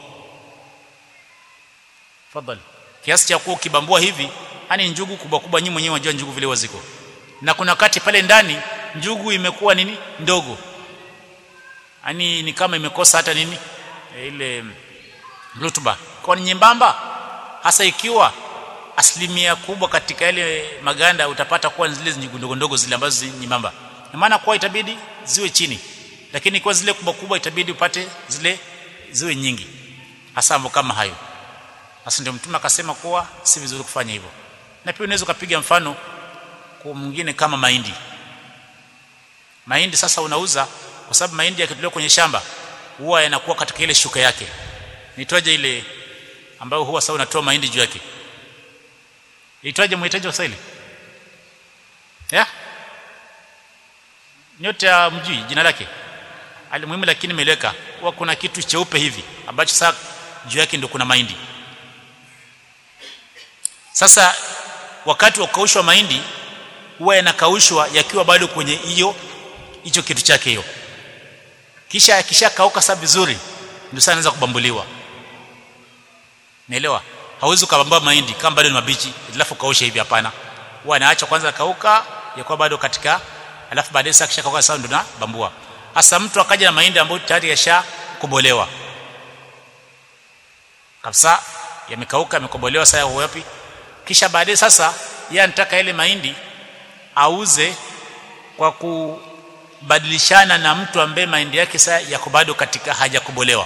fadhali kiasi cha kuwa ukibambua hivi yani njugu kubwa kubwa nyinyi mwenyewe unajua njugu vile waziko na kuna wakati pale ndani njugu imekuwa nini ndogo yani ni kama imekosa hata nini e, ile rutuba kwa ni nyembamba hasa ikiwa asilimia kubwa katika yale maganda utapata kuwa zile njugu ndogo ndogo zile ambazo nyembamba na maana kwa itabidi ziwe chini lakini kwa zile kubwa kubwa itabidi upate zile ziwe nyingi hasa mambo kama hayo sasa ndio mtume akasema kuwa si vizuri kufanya hivyo na pia unaweza kupiga mfano kwa mwingine kama mahindi mahindi sasa unauza kwa sababu mahindi yakitolewa kwenye shamba huwa yanakuwa katika ile shuka yake nitoaje ile ambayo huwa sasa unatoa mahindi juu yake itwaje mhitaji wa Kiswahili ya nyote ya mjui jina lake alimuhimu lakini meleka huwa kuna kitu cheupe hivi ambacho sasa juu yake ndio kuna mahindi sasa wakati wa kukaushwa mahindi huwa yanakaushwa yakiwa bado kwenye hiyo hicho kitu chake hiyo kisha yakishakauka sasa vizuri ndio sasa anaweza kubambuliwa naelewa hauwezi kubambua mahindi kama bado ni mabichi alafu kausha hivi hapana huwa anaacha kwanza kauka yakuwa bado katika alafu baadaye sasa kishakauka sasa ndio na bambua hasa mtu akaja na mahindi ambayo tayari yashakobolewa kabisa yamekauka yamekobolewa sasa yako wapi kisha baadaye sasa yeye anataka ile mahindi auze kwa kubadilishana na mtu ambaye mahindi yake sasa yako bado katika hajakobolewa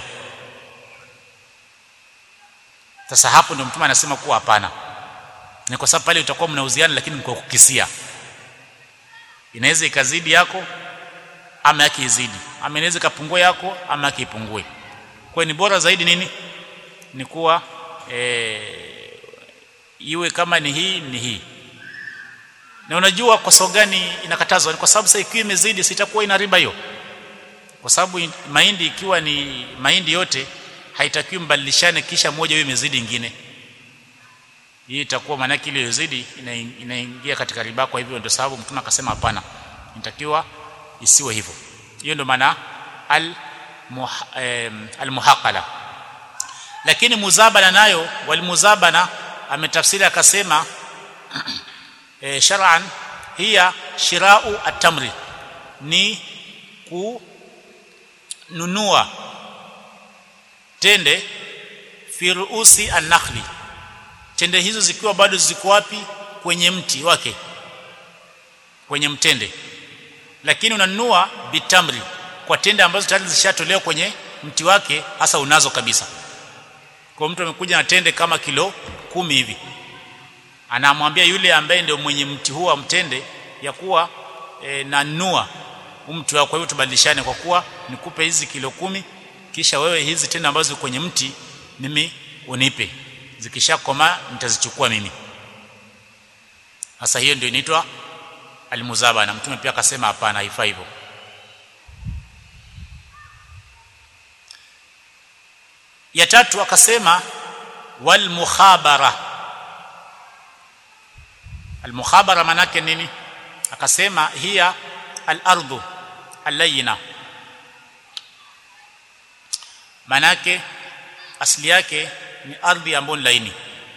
sasa hapo ndio mtume anasema kuwa hapana ni kwa sababu pale utakuwa mnauziana lakini mko kukisia inaweza ikazidi yako ama yake izidi ama inaweza kapungua yako ama yake ipungue kwa ni bora zaidi nini ni kuwa e, iwe kama ni hii ni hii na unajua kwa sababu gani inakatazwa ni kwa sababu sasa ikiwa imezidi sitakuwa ina riba hiyo kwa sababu mahindi ikiwa ni mahindi yote haitakiwi mbadilishane kisha moja iwe imezidi ingine hii itakuwa maana yake ile iliyozidi inaingia katika riba kwa hivyo ndio sababu mtume akasema hapana inatakiwa isiwe hivyo hiyo ndio maana al muh, eh, al muhaqala lakini muzabana nayo wal muzabana ametafsiri akasema e, shar'an hiya shirau at-tamri ni kununua tende fi ruusi an-nakhli tende hizo zikiwa bado ziko wapi kwenye mti wake kwenye mtende lakini unanunua bitamri kwa tende ambazo tayari zishatolewa kwenye mti wake hasa unazo kabisa kwa mtu amekuja na tende kama kilo kumi hivi anamwambia yule ambaye ndio mwenye mti huo mtende ya kuwa e, nanua mti wako kwa hivyo tubadilishane kwa kuwa nikupe hizi kilo kumi kisha wewe hizi tende ambazo kwenye mti mimi unipe zikishakoma nitazichukua mimi sasa hiyo ndio inaitwa almuzaba na mtume pia akasema hapana haifai hivyo ya tatu akasema wal mukhabara al mukhabara manake nini akasema hiya al ardu alayna manake asili yake ni ardhi ambayo ni laini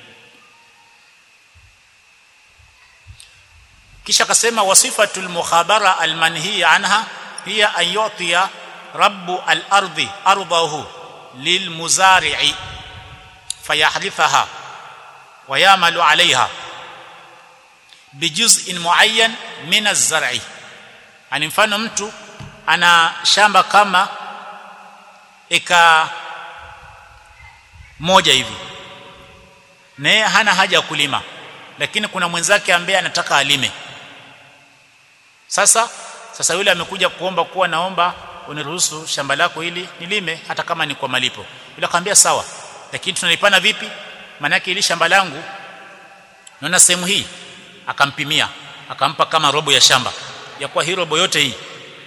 kisha akasema wasifatul mukhabara almanhiya anha hiya an yu'tiya rabbu al-ardi ardahu lilmuzari'i fayahdithaha wa ya'malu 'alayha bijuz'in muayyan min az-zar'i ani mfano mtu ana shamba kama eka moja hivi naye hana haja ya kulima lakini kuna mwenzake ambaye anataka alime sasa sasa yule amekuja kuomba kuwa naomba uniruhusu shamba lako hili nilime hata kama ni kwa malipo yule akamwambia sawa lakini tunalipana vipi maana yake ili shamba langu naona sehemu hii akampimia akampa kama robo ya shamba ya kuwa hii robo yote hii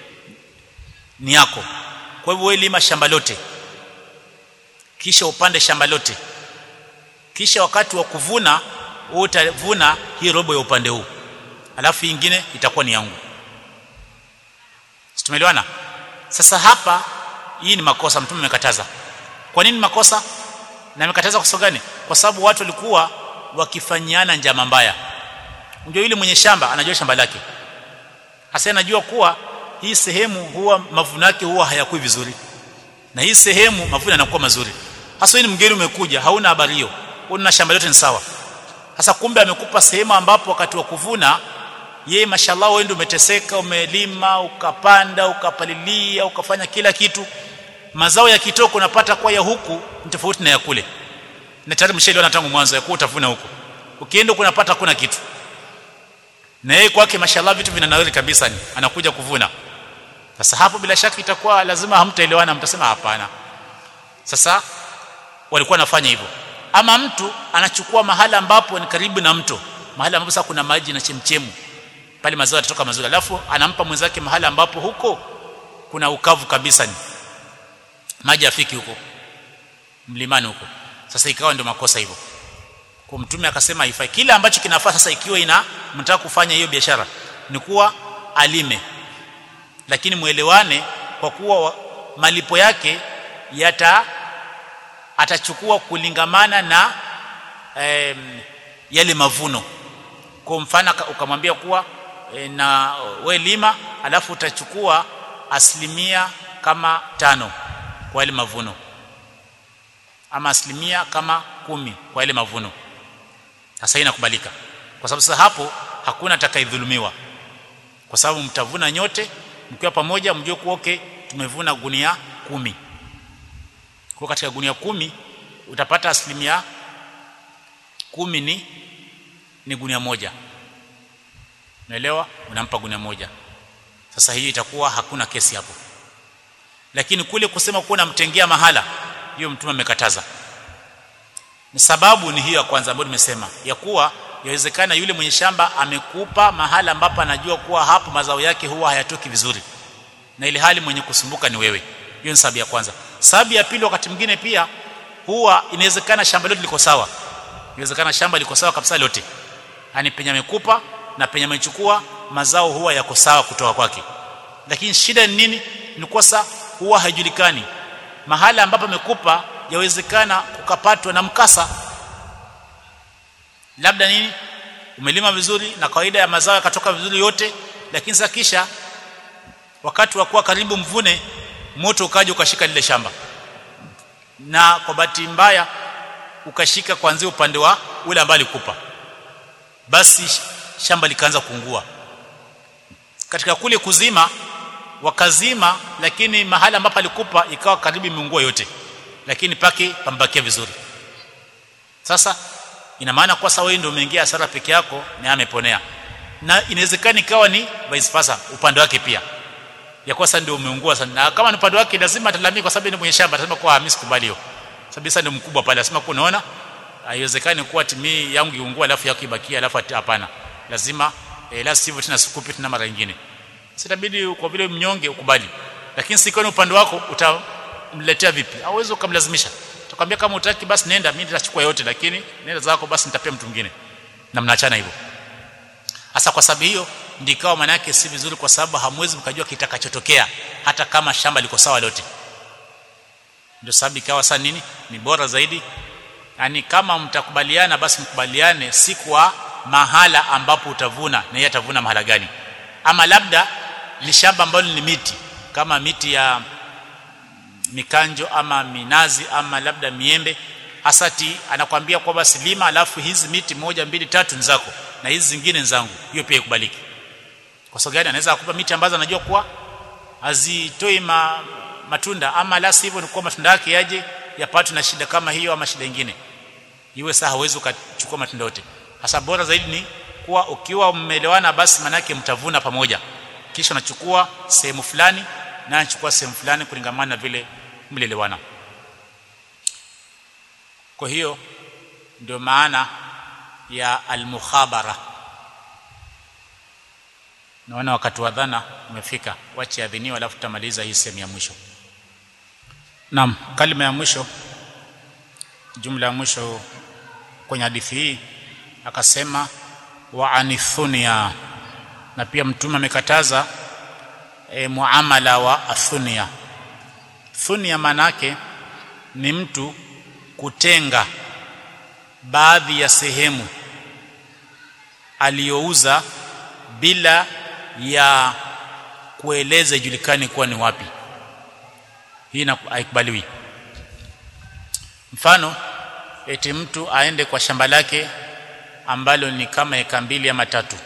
ni yako kwa hivyo wewe lima shamba lote kisha upande shamba lote kisha wakati wa kuvuna utavuna hii robo ya upande huu alafu ingine itakuwa ni yangu tumeelewana sasa hapa hii ni makosa mtume amekataza kwa nini makosa na amekataza kwa sababu gani kwa sababu watu walikuwa wakifanyiana njama mbaya unajua yule mwenye shamba anajua shamba lake hasa anajua kuwa hii sehemu huwa mavuno yake huwa hayakui vizuri na hii sehemu mavuno yanakuwa mazuri hasa ni mgeni umekuja hauna habari hiyo una shamba lote ni sawa sasa kumbe amekupa sehemu ambapo wakati wa kuvuna yeye mashallah wewe ndio umeteseka umelima ukapanda ukapalilia ukafanya kila kitu mazao ya kitoko unapata kwa ya huku ni tofauti na ya kule na tayari msheliona tangu mwanzo ya kuwa utavuna huko ukienda kunapata kuna kitu na yeye kwake mashallah vitu vinanawiri kabisa ni anakuja kuvuna sasa hapo bila shaka itakuwa lazima hamtaelewana mtasema hapana sasa walikuwa wanafanya hivyo ama mtu anachukua mahala ambapo ni karibu na mto mahala ambapo sasa kuna maji na chemchemu pale mazao yatatoka mazuri alafu anampa mwenzake mahala ambapo huko kuna ukavu kabisa ni maji afiki huko mlimani huko sasa ikawa ndio makosa hivyo kwa mtume akasema haifai kile ambacho kinafaa sasa ikiwa ina mtaka kufanya hiyo biashara ni kuwa alime lakini muelewane kwa kuwa malipo yake yata atachukua kulingamana na em, yale mavuno kwa mfano ukamwambia kuwa e, na we lima alafu utachukua asilimia kama tano kwa yale mavuno ama asilimia kama kumi kwa yale mavuno sasa inakubalika kwa sababu sasa hapo hakuna atakaidhulumiwa kwa sababu mtavuna nyote mkiwa pamoja mjue kuwa okay tumevuna gunia kumi kwa katika gunia kumi utapata asilimia kumi ni ni gunia moja unaelewa unampa gunia moja sasa hiyo itakuwa hakuna kesi hapo lakini kule kusema kuwa namtengea mahala hiyo mtume amekataza ni sababu ni hiyo ya kwanza ambayo nimesema ya kuwa yawezekana yule mwenye shamba amekupa mahala ambapo anajua kuwa hapo mazao yake huwa hayatoki vizuri na ile hali mwenye kusumbuka ni wewe hiyo ni sababu ya kwanza sababu ya pili wakati mwingine pia huwa inawezekana shamba lote liko sawa inawezekana shamba liko sawa kabisa lote yani penye amekupa na penye amechukua mazao huwa yako sawa kutoka kwake lakini shida ni nini ni kosa huwa haijulikani mahala ambapo amekupa yawezekana kukapatwa na mkasa labda nini umelima vizuri na kawaida ya mazao yakatoka vizuri yote lakini sasa kisha wakati wa kuwa karibu mvune moto ukaja ukashika lile shamba na kwa bahati mbaya ukashika kuanzia upande wa ule ambaye alikupa basi shamba likaanza kuungua katika kule kuzima wakazima lakini mahala ambapo alikupa ikawa karibu imeungua yote lakini pake pambakia vizuri sasa ina maana kwa sawa wewe ndio umeingia hasara peke yako na ameponea na inawezekana ikawa ni vice versa upande wake pia ya kwa sasa ndio umeungua sana na kama ni upande wake lazima atalamia kwa sababu ni mwenye shamba atasema kwa mimi sikubali hiyo sababu sasa ndio mkubwa pale anasema kwa unaona haiwezekani kuwa timii yangu iungua alafu yako ibakia alafu hapana lazima eh, la sivyo tena sikupi tena mara nyingine sitabidi kwa vile mnyonge ukubali lakini sikiwa ni upande wako utamletea vipi hauwezi ukamlazimisha utakwambia kama utaki basi nenda mimi nitachukua yote lakini nenda zako basi nitapea mtu mwingine na mnaachana hivyo hasa kwa sababu hiyo ndikawa maana yake si vizuri kwa sababu hamwezi mkajua kitakachotokea hata kama shamba liko sawa lote ndio sababu ikawa sasa nini ni bora zaidi yani kama mtakubaliana basi mkubaliane si kwa mahala ambapo utavuna na yeye atavuna mahala gani ama labda ni shamba ambalo ni miti kama miti ya mikanjo ama minazi ama labda miembe hasati anakwambia kwamba silima alafu hizi miti moja mbili tatu ni zako na hizi zingine ni zangu hiyo pia ikubaliki kwa sababu gani anaweza akupa miti ambazo anajua kuwa hazitoi ma, matunda ama la sivyo ni kuwa matunda yake yaje yapatwe na shida kama hiyo ama shida nyingine iwe saa hawezi ukachukua matunda yote hasa bora zaidi ni kuwa ukiwa mmeelewana basi manake mtavuna pamoja kisha unachukua sehemu fulani na anachukua sehemu fulani kulingamana na vile mlielewana kwa hiyo ndio maana ya almukhabara naona wakati wa dhana umefika wache adhiniwa alafu tutamaliza hii sehemu ya mwisho naam kalima ya mwisho jumla ya mwisho kwenye hadithi hii akasema wa anithunia na pia mtume amekataza e, muamala wa athunia thunia manake ni mtu kutenga baadhi ya sehemu aliyouza bila ya kueleza ijulikane kuwa ni wapi hii haikubaliwi mfano eti mtu aende kwa shamba lake ambalo ni kama eka mbili ama tatu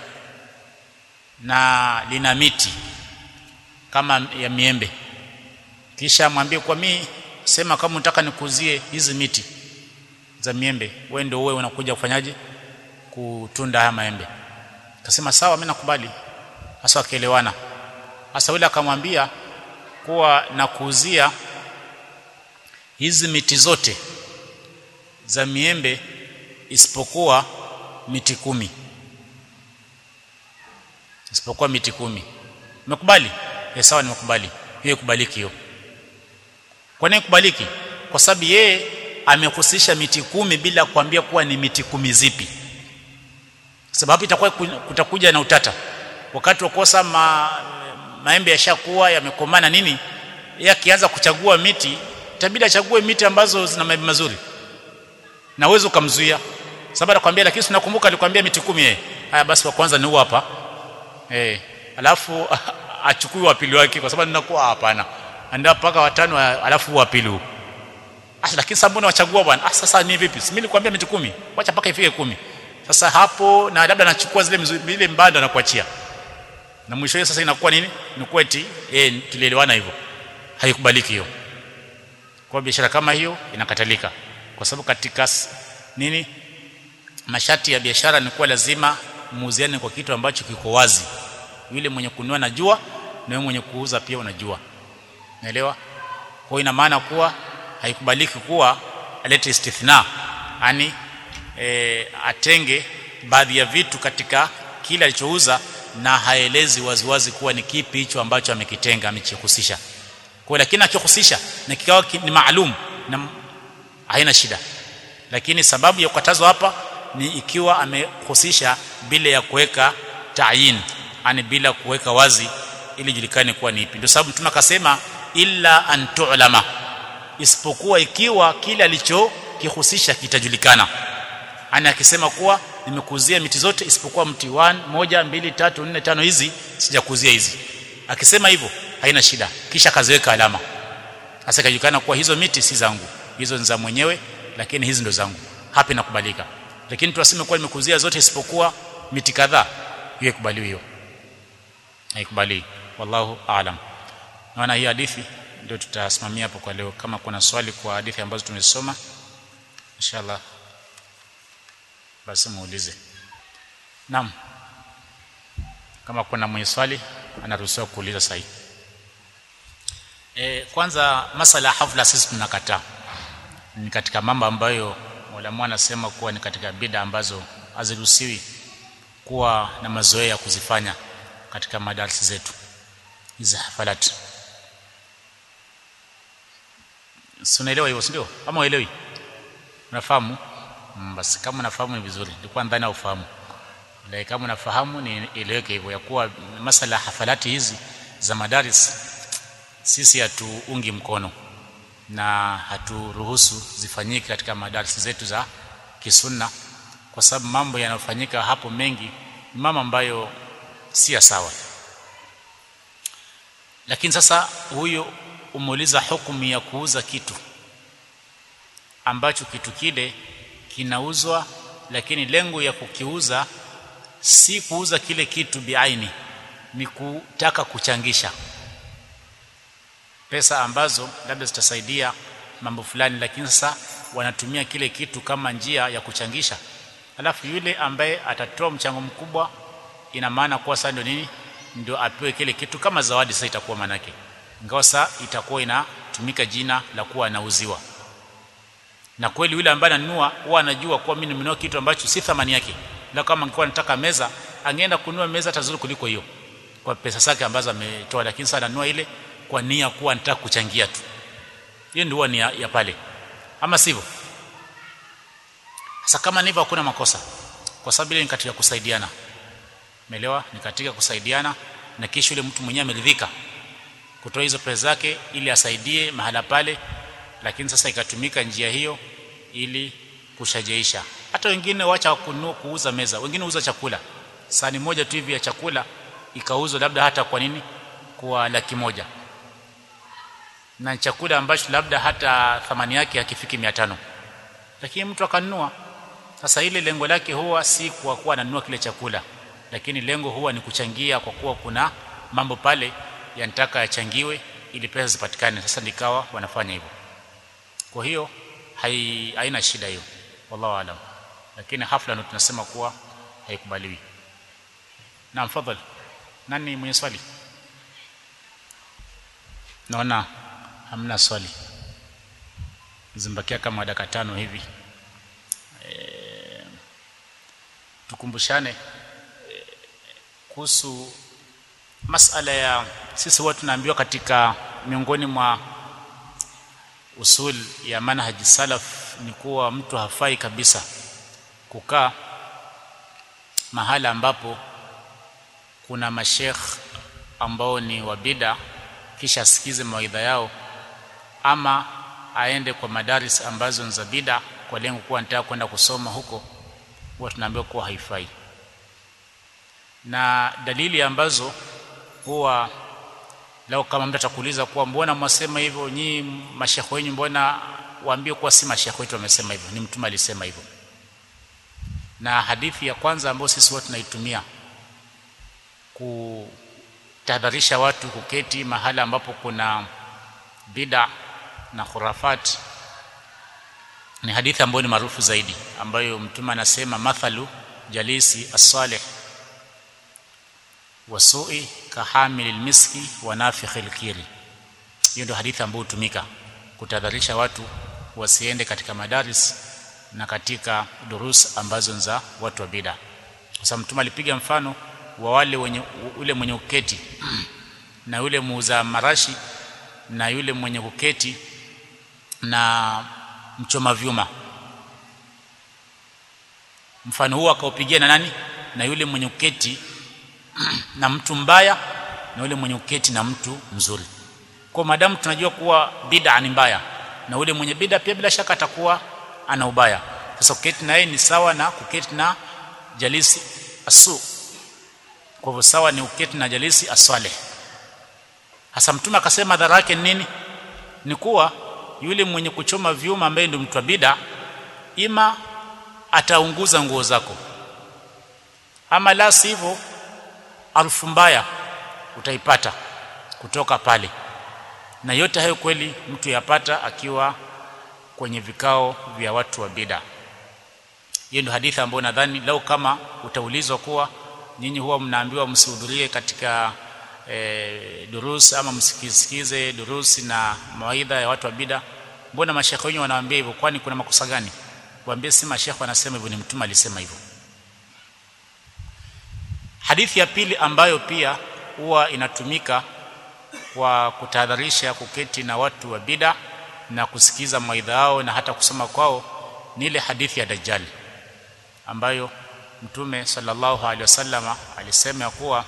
na lina miti kama ya miembe kisha mwambie kwa mimi sema kama unataka nikuzie hizi miti za miembe wewe ndio wewe unakuja kufanyaje kutunda haya maembe akasema sawa mimi nakubali hasa akaelewana hasa yule akamwambia kuwa nakuuzia hizi miti zote za miembe isipokuwa miti kumi isipokuwa miti kumi umekubali eh sawa nimekubali hiyo kubaliki hiyo kwa nini kubaliki kwa sababu yeye amehusisha miti kumi bila kuambia kuwa ni miti kumi zipi sababu itakuwa kutakuja na utata wakati wa kosa ma, maembe yashakuwa yamekomana nini yeye akianza kuchagua miti itabidi achague miti ambazo zina maembe mazuri na uwezo ukamzuia sababu anakuambia lakini tunakumbuka alikwambia miti kumi yeye haya basi wa kwanza ni huu hapa eh alafu achukue wa pili wake kwa sababu ninakuwa hapana ndio mpaka watano alafu wa pili huu ah lakini sababu mbona wachagua bwana ah sasa ni vipi mimi nilikwambia miti kumi wacha mpaka ifike kumi sasa hapo na labda anachukua zile zile mbanda na kuachia na mwisho sasa inakuwa nini ni kweti eh tulielewana hivyo haikubaliki hiyo kwa biashara kama hiyo inakatalika kwa sababu katika nini masharti ya biashara ni kuwa lazima muuziane kwa kitu ambacho kiko wazi yule mwenye kununua najua na wewe mwenye kuuza pia unajua naelewa kwa ina maana kuwa haikubaliki kuwa alete istithna yani e, atenge baadhi ya vitu katika kile alichouza na haelezi waziwazi kuwa ni kipi hicho ambacho amekitenga amechihusisha kwa lakini akihusisha na kikawa ni maalum na haina shida lakini sababu ya kukatazwa hapa ni ikiwa amehusisha bila ya kuweka tayin yani bila kuweka wazi ili julikane kuwa ni ipi ndio sababu mtume akasema illa an tu'lama isipokuwa ikiwa kile alichokihusisha kitajulikana yani akisema kuwa nimekuzia miti zote isipokuwa mti 1 moja mbili tatu nne tano hizi sijakuzia hizi akisema hivyo haina shida kisha kaziweka alama sasa ikajulikana kuwa hizo miti si zangu hizo ni za mwenyewe lakini hizi ndo zangu hapa inakubalika lakini tuaseme kuwa nimekuzia zote isipokuwa miti kadhaa hiyo ikubaliwi hiyo haikubali wallahu aalam naona hii hadithi ndio tutasimamia hapo kwa leo kama kuna swali kwa hadithi ambazo tumesoma inshallah basi muulize naam kama kuna mwenye swali anaruhusiwa kuuliza sahihi e, kwanza masala hafla sisi tunakataa ni katika mambo ambayo Mola anasema kuwa ni katika bida ambazo haziruhusiwi kuwa na mazoea ya kuzifanya katika madarasa zetu hizi hafalat si unaelewa hivyo ndio ama uelewi unafahamu mm, basi kama unafahamu ni vizuri nilikuwa ndani ya ufahamu lakini kama unafahamu ni ileweke hivyo ya kuwa masala hafalati hizi za madaris sisi hatuungi mkono na haturuhusu zifanyike katika madarasa zetu za kisunna kwa sababu mambo yanayofanyika hapo mengi ni mambo ambayo si sawa lakini sasa huyo umeuliza hukumu ya kuuza kitu ambacho kitu kile kinauzwa lakini lengo ya kukiuza si kuuza kile kitu biaini ni kutaka kuchangisha pesa ambazo labda zitasaidia mambo fulani lakini sasa wanatumia kile kitu kama njia ya kuchangisha alafu yule ambaye atatoa mchango mkubwa ina maana kuwa sasa ndio nini ndio apewe kile kitu kama zawadi sasa itakuwa manake ingawa sasa itakuwa inatumika jina la kuwa anauziwa na kweli yule ambaye ananunua huwa anajua kuwa mimi nimenunua kitu ambacho si thamani yake la kama angekuwa nataka meza angeenda kununua meza tazuri kuliko hiyo kwa pesa zake ambazo ametoa lakini sasa ananunua ile kwa nia kuwa nataka kuchangia tu hiyo ndio ni ya, ya pale ama sivyo sasa kama ndivyo hakuna makosa kwa sababu ile ni katika kusaidiana umeelewa ni katika kusaidiana na kisha yule mtu mwenyewe ameridhika kutoa hizo pesa zake ili asaidie mahala pale lakini sasa ikatumika njia hiyo ili kushajeisha hata wengine wacha kununua kuuza meza wengine uza chakula sani moja tu hivi ya chakula ikauzwa labda hata kwa nini kwa laki moja na chakula ambacho labda hata thamani yake hakifiki 500 lakini mtu akanunua sasa ile lengo lake huwa si kwa kuwa ananunua kile chakula lakini lengo huwa ni kuchangia kwa kuwa kuna mambo pale yanataka yachangiwe ili pesa zipatikane sasa ndikawa wanafanya hivyo kwa hiyo hai, haina shida hiyo wallahu alam lakini hafla ndo tunasema kuwa haikubaliwi na mfadhali nani mwenye swali naona hamna swali zimbakia kama dakika tano hivi e, tukumbushane e, kuhusu masala ya sisi watu tunaambiwa katika miongoni mwa usul ya manhaji salaf ni kuwa mtu hafai kabisa kukaa mahala ambapo kuna mashekh ambao ni wabida kisha asikize mawaidha yao ama aende kwa madaris ambazo ni za bida kwa lengo kuwa anataka kwenda kusoma huko huwa tunaambiwa kuwa haifai na dalili ambazo huwa lao kama mtu atakuuliza kuwa mbona mwasema hivyo nyinyi mashekhe wenyu mbona waambie kuwa si mashekhe wetu wamesema hivyo ni mtume alisema hivyo na hadithi ya kwanza ambayo sisi watu tunaitumia kutahadharisha watu kuketi mahala ambapo kuna bida na khurafat ni hadithi ambayo ni maarufu zaidi ambayo mtume anasema mathalu jalisi as-salih wasui kahamil miski wa nafikhil kiri hiyo ndio hadithi ambayo hutumika kutadharisha watu wasiende katika madaris na katika durus ambazo za watu wa bid'a kwa sababu mtume alipiga mfano wa wale wenye ule mwenye uketi na yule muuza marashi na yule mwenye kuketi na mchoma vyuma mfano huo akaupigia na nani na yule mwenye uketi na mtu mbaya na yule mwenye uketi na mtu mzuri kwa madamu tunajua kuwa bid'a ni mbaya na yule mwenye bid'a pia bila shaka atakuwa ana ubaya sasa kuketi na yeye ni sawa na kuketi na jalisi asu kwa hivyo sawa ni uketi na jalisi aswaleh hasa mtume akasema madhara yake nini ni kuwa yule mwenye kuchoma vyuma ambaye ndio mtu wa bid'a ima ataunguza nguo zako ama la sivyo harufu mbaya utaipata kutoka pale na yote hayo kweli mtu yapata akiwa kwenye vikao vya watu wa bid'a hiyo ndio hadithi ambayo nadhani lau kama utaulizwa kuwa nyinyi huwa mnaambiwa msihudhurie katika e, durus ama msikisikize durusi na mawaidha ya watu wa bid'a mbona mashekhe wenyewe wanawaambia hivyo kwani kuna makosa gani waambie si mashekhe wanasema hivyo ni mtume alisema hivyo hadithi ya pili ambayo pia huwa inatumika kwa kutahadharisha kuketi na watu wa bid'a na kusikiza mawaidha yao na hata kusoma kwao ni ile hadithi ya dajjal ambayo mtume sallallahu alaihi wasallama alisema ya kuwa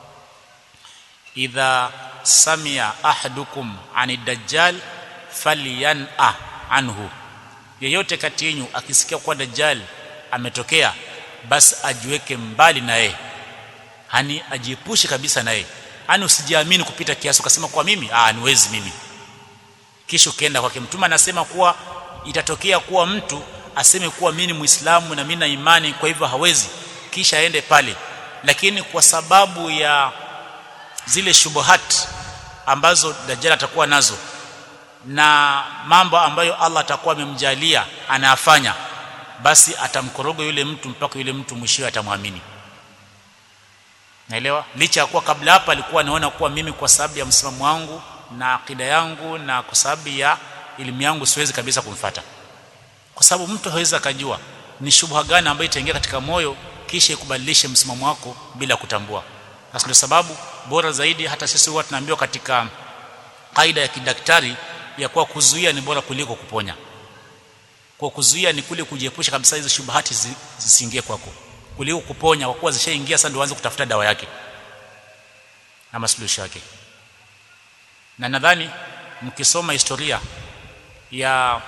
idha samia ahadukum ani dajjal falyan'a anhu yeyote kati yenu akisikia kuwa dajjal ametokea basi ajiweke mbali na yeye hani ajiepushe kabisa na yeye hani usijiamini kupita kiasi ukasema kwa mimi ah niwezi mimi kisha ukienda kwake mtume anasema kuwa itatokea kuwa mtu aseme kuwa mimi ni muislamu na mimi na imani kwa hivyo hawezi kisha aende pale lakini kwa sababu ya zile shubuhat ambazo dajjal atakuwa nazo na mambo ambayo Allah atakuwa amemjalia anayafanya basi atamkoroga yule mtu mpaka yule mtu mwishowe atamwamini naelewa licha ya kuwa kabla hapa alikuwa anaona kuwa mimi kwa sababu ya msimamo wangu na akida yangu na kwa sababu ya elimu yangu siwezi kabisa kumfata kwa sababu mtu hawezi akajua ni shubha gani ambayo itaingia katika moyo kisha ikubadilishe msimamo wako bila kutambua sasa ndio sababu bora zaidi hata sisi huwa tunaambiwa katika kaida ya kidaktari ya kuwa kuzuia ni bora kuliko kuponya kwa kuzuia ni kule kujiepusha kabisa hizo shubahati zisiingie kwako kuliko kuponya kwa kuwa zishaingia sasa ndio uanze kutafuta dawa yake na masuluhisho yake na nadhani mkisoma historia ya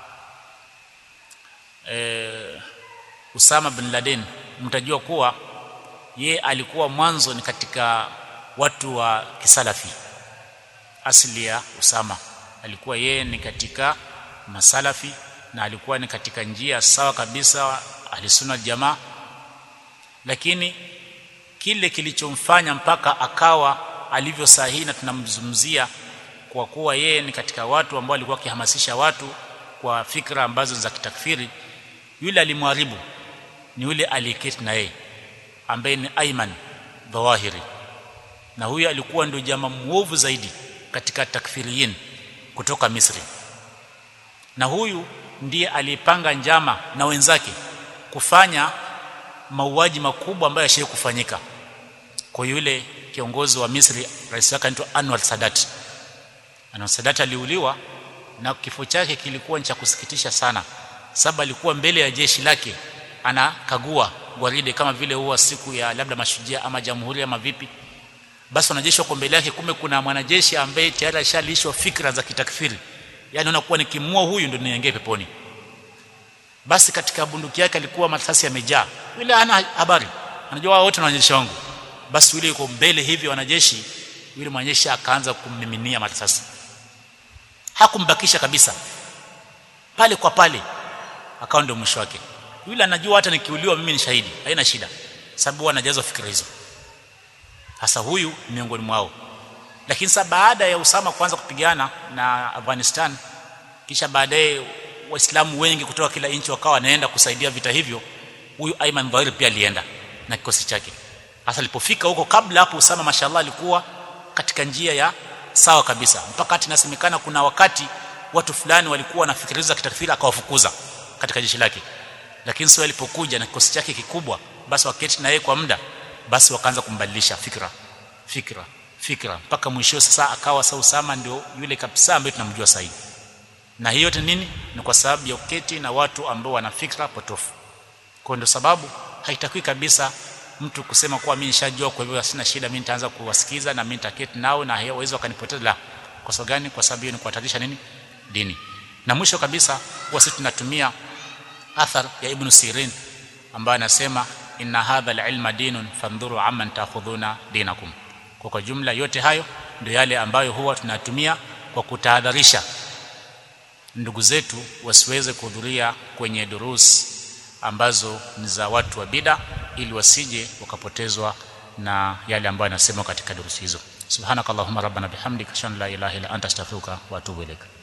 e, Usama bin Laden mtajua kuwa ye alikuwa mwanzo ni katika watu wa kisalafi asili ya Usama alikuwa yeye ni katika masalafi na alikuwa ni katika njia sawa kabisa alisuna jamaa lakini kile kilichomfanya mpaka akawa alivyo sahihi na tunamzungumzia kwa kuwa yeye ni katika watu ambao alikuwa akihamasisha watu kwa fikra ambazo za kitakfiri yule alimwharibu ni yule aliyeketi na yeye ambaye ni Ayman Dhawahiri na huyo alikuwa ndio jamaa muovu zaidi katika takfiriyin kutoka Misri na huyu ndiye alipanga njama na wenzake kufanya mauaji makubwa ambayo yashaye kufanyika kwa yule kiongozi wa Misri rais wake anaitwa Anwar Sadat Anwar Sadat aliuliwa na kifo chake kilikuwa cha kusikitisha sana sababu alikuwa mbele ya jeshi lake anakagua gwaride kama vile huwa siku ya labda mashujaa ama jamhuri ama vipi basi wanajeshi wako mbele yake kumbe kuna mwanajeshi ambaye tayari ashalishwa fikra za kitakfiri yani unakuwa nikimua huyu ndio niingie peponi basi katika bunduki yake alikuwa masasi yamejaa yule hana habari anajua wao wote na wanajeshi wangu basi yule yuko mbele hivi wanajeshi yule mwanajeshi akaanza kummiminia masasi hakumbakisha kabisa pale kwa pale akawa ndio mwisho wake yule anajua hata nikiuliwa mimi ni shahidi haina shida sababu anajazwa fikra hizo hasa huyu miongoni mwao lakini sasa baada ya Usama kuanza kupigana na Afghanistan kisha baadaye waislamu wengi kutoka kila nchi wakawa wanaenda kusaidia vita hivyo huyu Ayman Dhahir pia alienda na kikosi chake hasa alipofika huko kabla hapo Usama mashallah alikuwa katika njia ya sawa kabisa mpaka hata inasemekana kuna wakati watu fulani walikuwa wanafikiriza kitakfiri akawafukuza katika jeshi lake lakini sio alipokuja na kikosi chake kikubwa basi waketi na yeye kwa muda basi wakaanza kumbadilisha fikra fikra fikra mpaka mwisho sasa akawa sasa Usama ndio yule kabisa ambaye tunamjua sasa hivi na hiyo yote nini ni kwa sababu ya uketi na watu ambao wana fikra potofu kwa ndio sababu haitakiwi kabisa mtu kusema kuwa mimi nishajua kwa hivyo sina shida mimi nitaanza kuwasikiza na mimi nitaketi nao na hawezi wakanipoteza la kwa sababu gani kwa sababu hiyo ni kuhatarisha nini dini na mwisho kabisa huwa sisi tunatumia athar ya ibn Sirin ambaye anasema inna hadha alilma dinun fandhuru amman ta'khudhuna dinakum kwa kwa jumla yote hayo ndio yale ambayo huwa tunatumia kwa kutahadharisha ndugu zetu wasiweze kuhudhuria kwenye durus ambazo ni za watu wa bida ili wasije wakapotezwa na yale ambayo yanasema katika durusi hizo subhanakallahumma rabbana bihamdika ashhadu an la ilaha illa anta astaghfiruka wa atubu ilaik